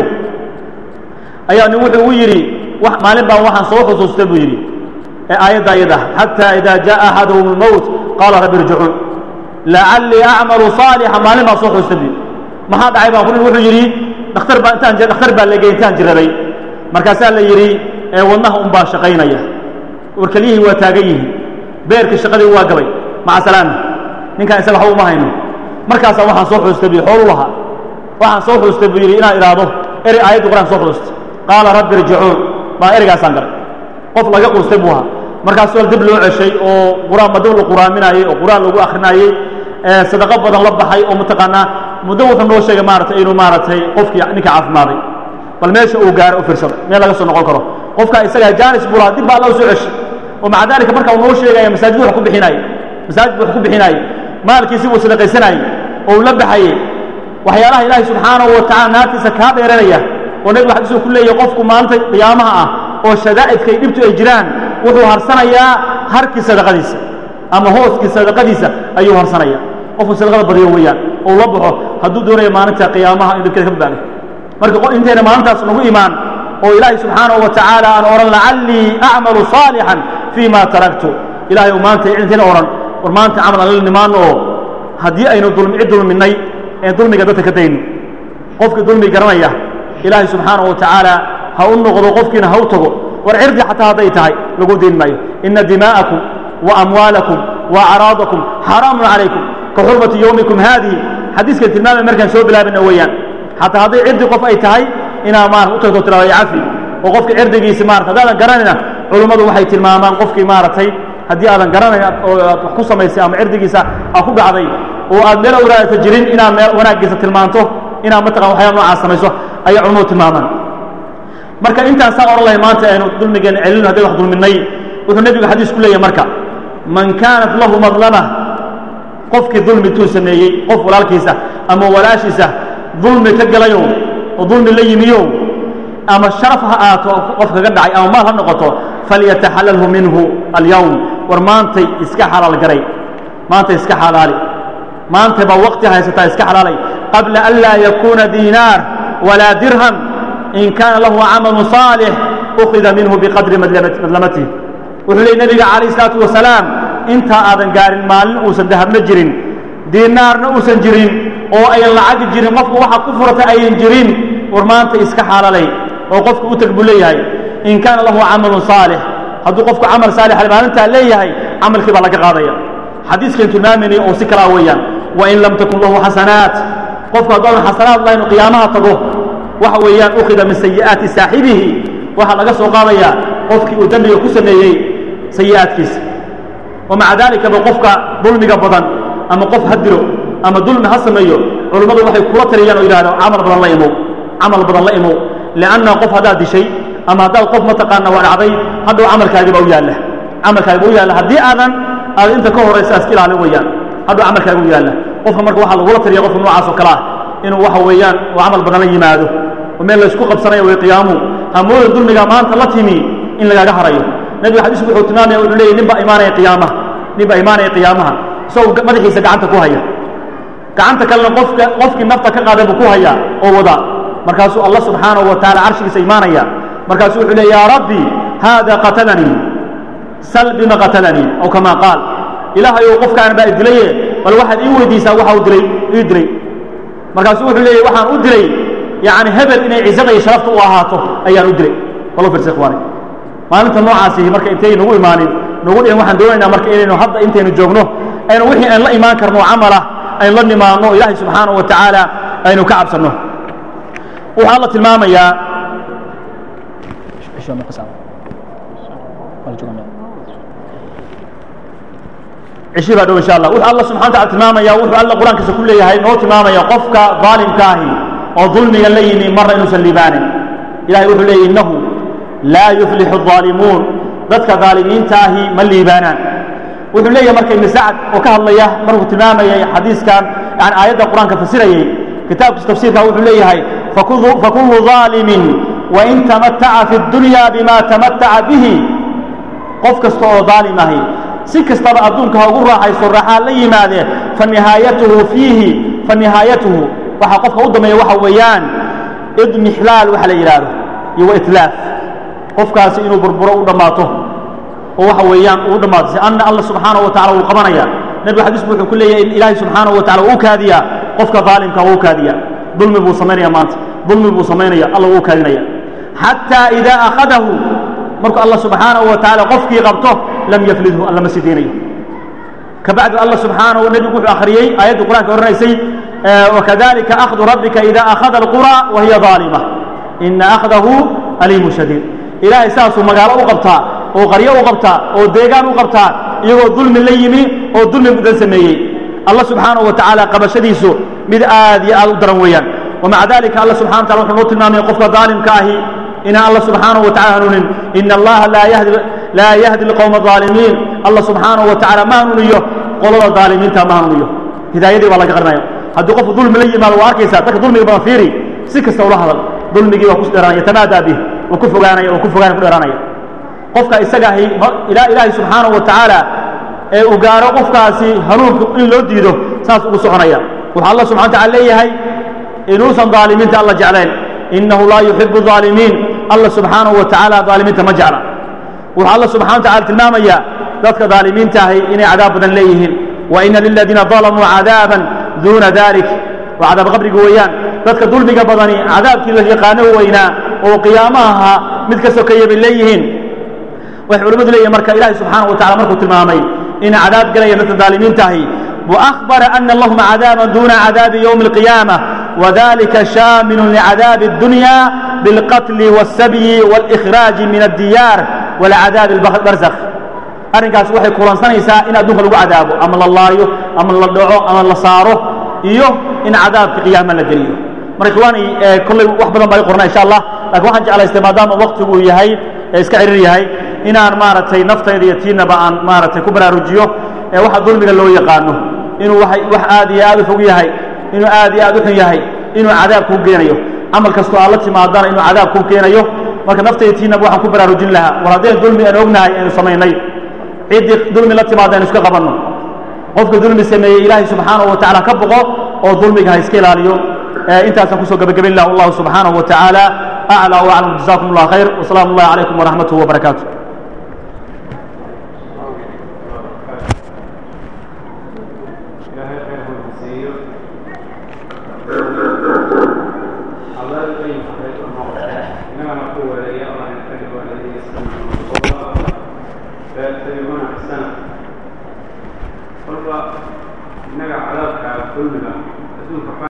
ayaa nin wuxuu u yidhi maalin baan waxaan soo xusuustay buu yidhi ee aayadda ayada xataa idaa jaa axaduhum lmowt qaala rabbi irjicuun lacallii acmalu saalixa maalin baan soo xusuustay buu maxaa dhacay baan kunin wuxuu yidhi dhakhtar baa intaan dhakhtar baa legey intaan jiraday markaasaa la yidhi ee wadnaha un baa shaqaynaya warkelyihii waa taagan yihiin beerkii shaqadii waa gabay maca salaama ninkaan isaga waxba uma hayno markaasaa waxaan soo xuustay buu xoolu lahaa waxaan soo xuustay buu yidhi inaan idhaahdo erey aayaddu quraan soo xuustay qaala rabbi irjicuun baa ereygaasaan garay qof laga quustay buu ahaa markaasuu al dib loo ceshay oo quraan madab la quraaminaayey oo quraan lagu akrinaayey sadaqo badan la baxay oo mataqaanaa muddo wuxuu noo sheegay maaratay inuu maaragtay qofkii ninka caafimaaday bal meesha uu gaaro u fiirsada meel laga soo noqon karo qofkaa isagaa jaanis buu lahaa dib baa loo soo ceshay oo maca daalika marka uu noo sheegaya masaajid wax ku bixinaayey masaajid wax ku bixinaayey maalkiisi buu sadaqaysanaayey oo uu la baxayey waxyaalaha ilaahay subxaanahu wa tacala naartiisa kaa dheeranaya oo nebigu xadiisuu ku leeyahay qofku maalinta qiyaamaha ah oo shadaa'idka iyo dhibtu ay jiraan wuxuu harsanayaa harkii sadaqadiisa ama hooskii sadaqadiisa ayuu harsanaya qofku sadaqada badiyo weeyaan oo la baxo hadduu doonayo maalinta qiyaamaha in dhibkeeda ka badbaado marka intayna maalintaas nagu imaan oo ilaahay subxaanahu wa tacaala aan odhan lacallii acmalu saalixan fii ma taraktu ilahay u maanta intayna odhan war maanta camal aan la nimaano oo haddii aynu dulmi cid dulminay een dulmiga dadka ka dayno qofkii dulmi garanaya ilaahay subxaanahu wa tacaala ha u noqdo qofkiina ha u tago war cirdi xataa hadday tahay lagu dayn maayo ina dimaa'akum wa amwaalakum wa acraadakum xaraamun calaykum ka xurmati yowmikum haadihi xadiiskan tilmaamay markaan soo bilaabina weeyaan xataa hadday cirdi qof ay tahay inaa maarata u tagto tirada cafi oo qofka cirdigiisi maarata haddaadan garanayna culummadu waxay tilmaamaan qofkii maaragtay haddii aadan garanayn oo aad wax ku samaysay ama cirdigiisa aa ku dhacday oo aad meel awraadata jirin inaad meel wanaaggiisa tilmaanto inaad mataqan waxyaala noocaas samayso ayay culummadu tilmaamaan marka intaan saa odhan lahay maanta aynu dulmigeen celino hadday wax dulminay wuxuu nebigu xadiis ku leeyahay marka man kaanat lahu madlama qofkii dulmi tuu sameeyey qof walaalkiisa ama walaashiisa dulmi ka galayo oo dulmi la yimiyo ama sharaf ha aato qof kaga dhacay ama maal ha noqoto falyataxalalhu minhu alyawm war maantay iska xalaal garay maantay iska xalaali maantay baa waqti haysataa iska xalaalay qabla an laa yakuuna diinaar walaa dirham in kaana lahu camalu صaalix ukhida minhu biqadri madlamatihi wuxuu leey nebiga calayh isalaatu wasalaam intaa aadan gaarin maalin uusan dahabna jirin diinaarna uusan jirin oo ayan lacagi jirin qofku waxa ku furata ayan jirin war maanta iska xaalalay oo qofku u teg buu leeyahay in kaana lahu camalu صaalix hadduu qofku camal saalix maalintaa leeyahay camalkii baa laga qaadaya xadiiskan tilmaamayna oo si kalaa weeyaan wain lam takun lahu xasanaat qofku haddoodan xasanaad lahayn qiyaamaha tago waxa weeyaan ukhida min sayi'aati saaxibihi waxaa laga soo qaadayaa qofkii uu dembiga ku sameeyey sayi'aadkiisa wa maca daalikaba qofka dulmiga badan ama qof ha dilo ama dulmi ha sameeyo culummadu waxay kula taliyaan oo yidhahdo camal badan la imow camal badan la imow lianna qof haddaad dishay ama haddaad qof mataqaana waa dhacday hadhow camalkaagiba u yaalla camalkaagiba u yaalla haddii aadan aad inta ka horaysa iska ilaalin weeyaan hadhow camalkaaga u yaalla qofka marka waxaa lagula taliya qofka noocaas oo kale ah inuu waxa weeyaan uu camal badan la yimaado oo meel laysku qabsanayo way qiyaamuhu hamooda dulmiga maanta la timi in lagaaga harayo nebiga xadiisku wuxuu tilmaamaya wuxuu leeyahy nin baa imaanaya qiyaamaha nin baa imaanaya qiyaamaha isagoo madaxiisa gacanta ku haya gacanta kalena qofka qofkii nafta ka qaaday buu ku hayaa oo wadaa markaasuu allah subxaanahu wa taala carshigiisa imaanaya markaasuu wuxuu leey yaa rabbi haada qatalanii sal bima qatalanii aw kama qaal ilaahay ou qofkaan baa idilaye bal waxaad ii weydiisaa waxa uu dilay ii dilay markaasuu wuxuu leeyahy waxaan u dilay yani hebel inay cizada iyo sharafta u ahaato ayaan u dilay walo fiirsa ikhwaani maalinta noocaasi marka intay nagu imaanin nagu dhihin waxaan doonaynaa marka inaynu hadda intaynu joogno aynu wixii aan la imaan karno camalah aynu la nimaadno ilaahay subxaanahu wa tacaala aynu ka cabsanno waxaa la tilmaamayaa cishi baa dhow insha allah wuxuu allah subxana wataala tilmaamaya wuxuu alla qur-aankiisa ku leeyahay noo tilmaamaya qofka daalimka ahi oo dulmiga la yimi marna inuusan liibaanin ilahay wuxuu leeyahy innahu laa yuflixu الظaalimuun dadka daalimiinta ahi ma liibaanaan wuxuu leeyahay marka ibn sacd oo ka hadlaya markuu tilmaamayay xadiiskan yani aayadda qur-aanka fasirayey kitaabkiisa tafsiirka wuxuu leeyahay fakulu ظaalimin wain tamataca fi اdunya bima tamataca bihi qof kasta oo daalim ahi si kastaba adduunka ha ugu raaxayso raaxaa la yimaadee fanihaayatuhu fiihi fanihaayatuhu waxaa qofka u dambeeya waxa weeyaan idmixlaal waxa la yidhaahdo iyo wa itlaaf qofkaasi inuu burburo u dhammaato oo waxa weeyaan uu dhammaato si anna allah subxaanahu wa tacala wuu qabanaya nebigu xadiisku wuxuu ku leeyahay in ilaahay subxaanahu wa tacala wuu kaadiyaa qofka daalimka wuu kaadiyaa dulmi buu samaynaya maanta dulmi buu samaynaya alla wuu kaadinaya xataa idaa akhadahu markuu allah subxaanahu wa tacaala qofkii qabto lam yaflidhu alla ma sideynayo kabacdu allah subxaanahu nebigu wuxuu akhriyey aayadda qur'anka oranaysay wakadalika akhdu rabbika ida akhada alqura wa hiya aalima ina akhdahu aliimu shadiid ilaahay saasuu magaalo u qabtaa oo qaryo u qabtaa oo deegaan u qabtaa iyagoo dulmi la yimi oo dulmi mudan sameeyey allah subxaanahu wa tacaala qabashadiisu mid aad iyo aad u daran weeyaan wamaca dalika allah subxana wa tala wuxuu noo tilmaamaya qofka daalimka ahi inaan allah subxaanahu wa tacala hanuunin ina allaha laa yahdi lqowma aalimiin allah subxaanahu wa tacala ma hanuuniyo qolada daalimiinta ma hanuuniyo hidaayadii baa laga qarinaya haddii qofku dulmi la yimaado waa arkaysaa dadka dulmiga badan fiiri si kasta ula hadal dulmigii waa ku dheeraanaya tamaadaa bih waa ku fogaanaya waa ku fogaanaya ku dheeraanaya qofka isaga ahi ilaa ilaahay subxaanahu wa tacaala ee uu gaaro qofkaasi hanuunka in loo diido saas ugu soconaya wuxuu allah subxana wa tacala leeyahay inuusan daalimiinta alla jeclayn inahu laa yuxibu الظaalimiin alla subxaanahu wa tacaala daalimiinta ma jecla wuxuu alla subxana wa tacala tilmaamaya dadka daalimiinta ahi inay cadaab badan leeyihiin wa ina liladiina dalamuu cadaaban duuna dalik waa cadaab qabriga weeyaan dadka dulmiga badani cadaabkii la yaqaano weynaa oo qiyaamaha mid ka sokeeya bay leeyihiin waxay culimmadu leeyihin marka ilahi subxaanaه wa tacala markuu tilmaamay inay cadaab galayaan dadka daalimiinta ahi وأخبر أن لهم عذابا دون عذاب يوم القيامة وذلك شامل لعذاب الدنيا بالقتل والسبي والإخراج من الديار والعذاب البرزخ arrinkaas waxay kulansanaysaa in adduunka lagu cadaabo ama la laayo ama la dhaco ama la saaro iyo in cadaabka qiyaama la geliyo marka ikhwaani kolley wax badan baa i qornaa insha allah lakin waxaan jeclaystay maadaama waktigu yahay ee iska cirir yahay inaan maaragtay naftayda iyo tiinaba aan maaragtay ku baraarujiyo ee waxa dulmiga loo yaqaano inuu wax aad iyo aad u fog yahay inuu aad iyo aad u xun yahay inuu cadaab kuu keenayo camal kastoo aad la timaadana inuu cadaab kuu keenayo marka naftayda tiinaba waxaan ku baraarujin lahaa war haddeen dulmi aan ognahay aynu samaynay ciddii dulmi la timaada aynu iska qabanno qofka dulmi sameeyey ilaahay subxaanahu wa tacala ka boqo oo dulmiga ha iska ilaaliyo intaasaan kusoo gebagabayn lah wallahu subxaanahu wa tacaala aclى وaclam jazakum اllah khayr wsalaamu اllahi calaykum waraxmatuh wbarakaatu ilaahay khayr ha siiyo allah ay khayr u noqdo inagana ku waleeya allah in ka dhigo alladii yastamicuuna fayattabicuuna axsana kolba innaga cadaabka dulmiga adduunka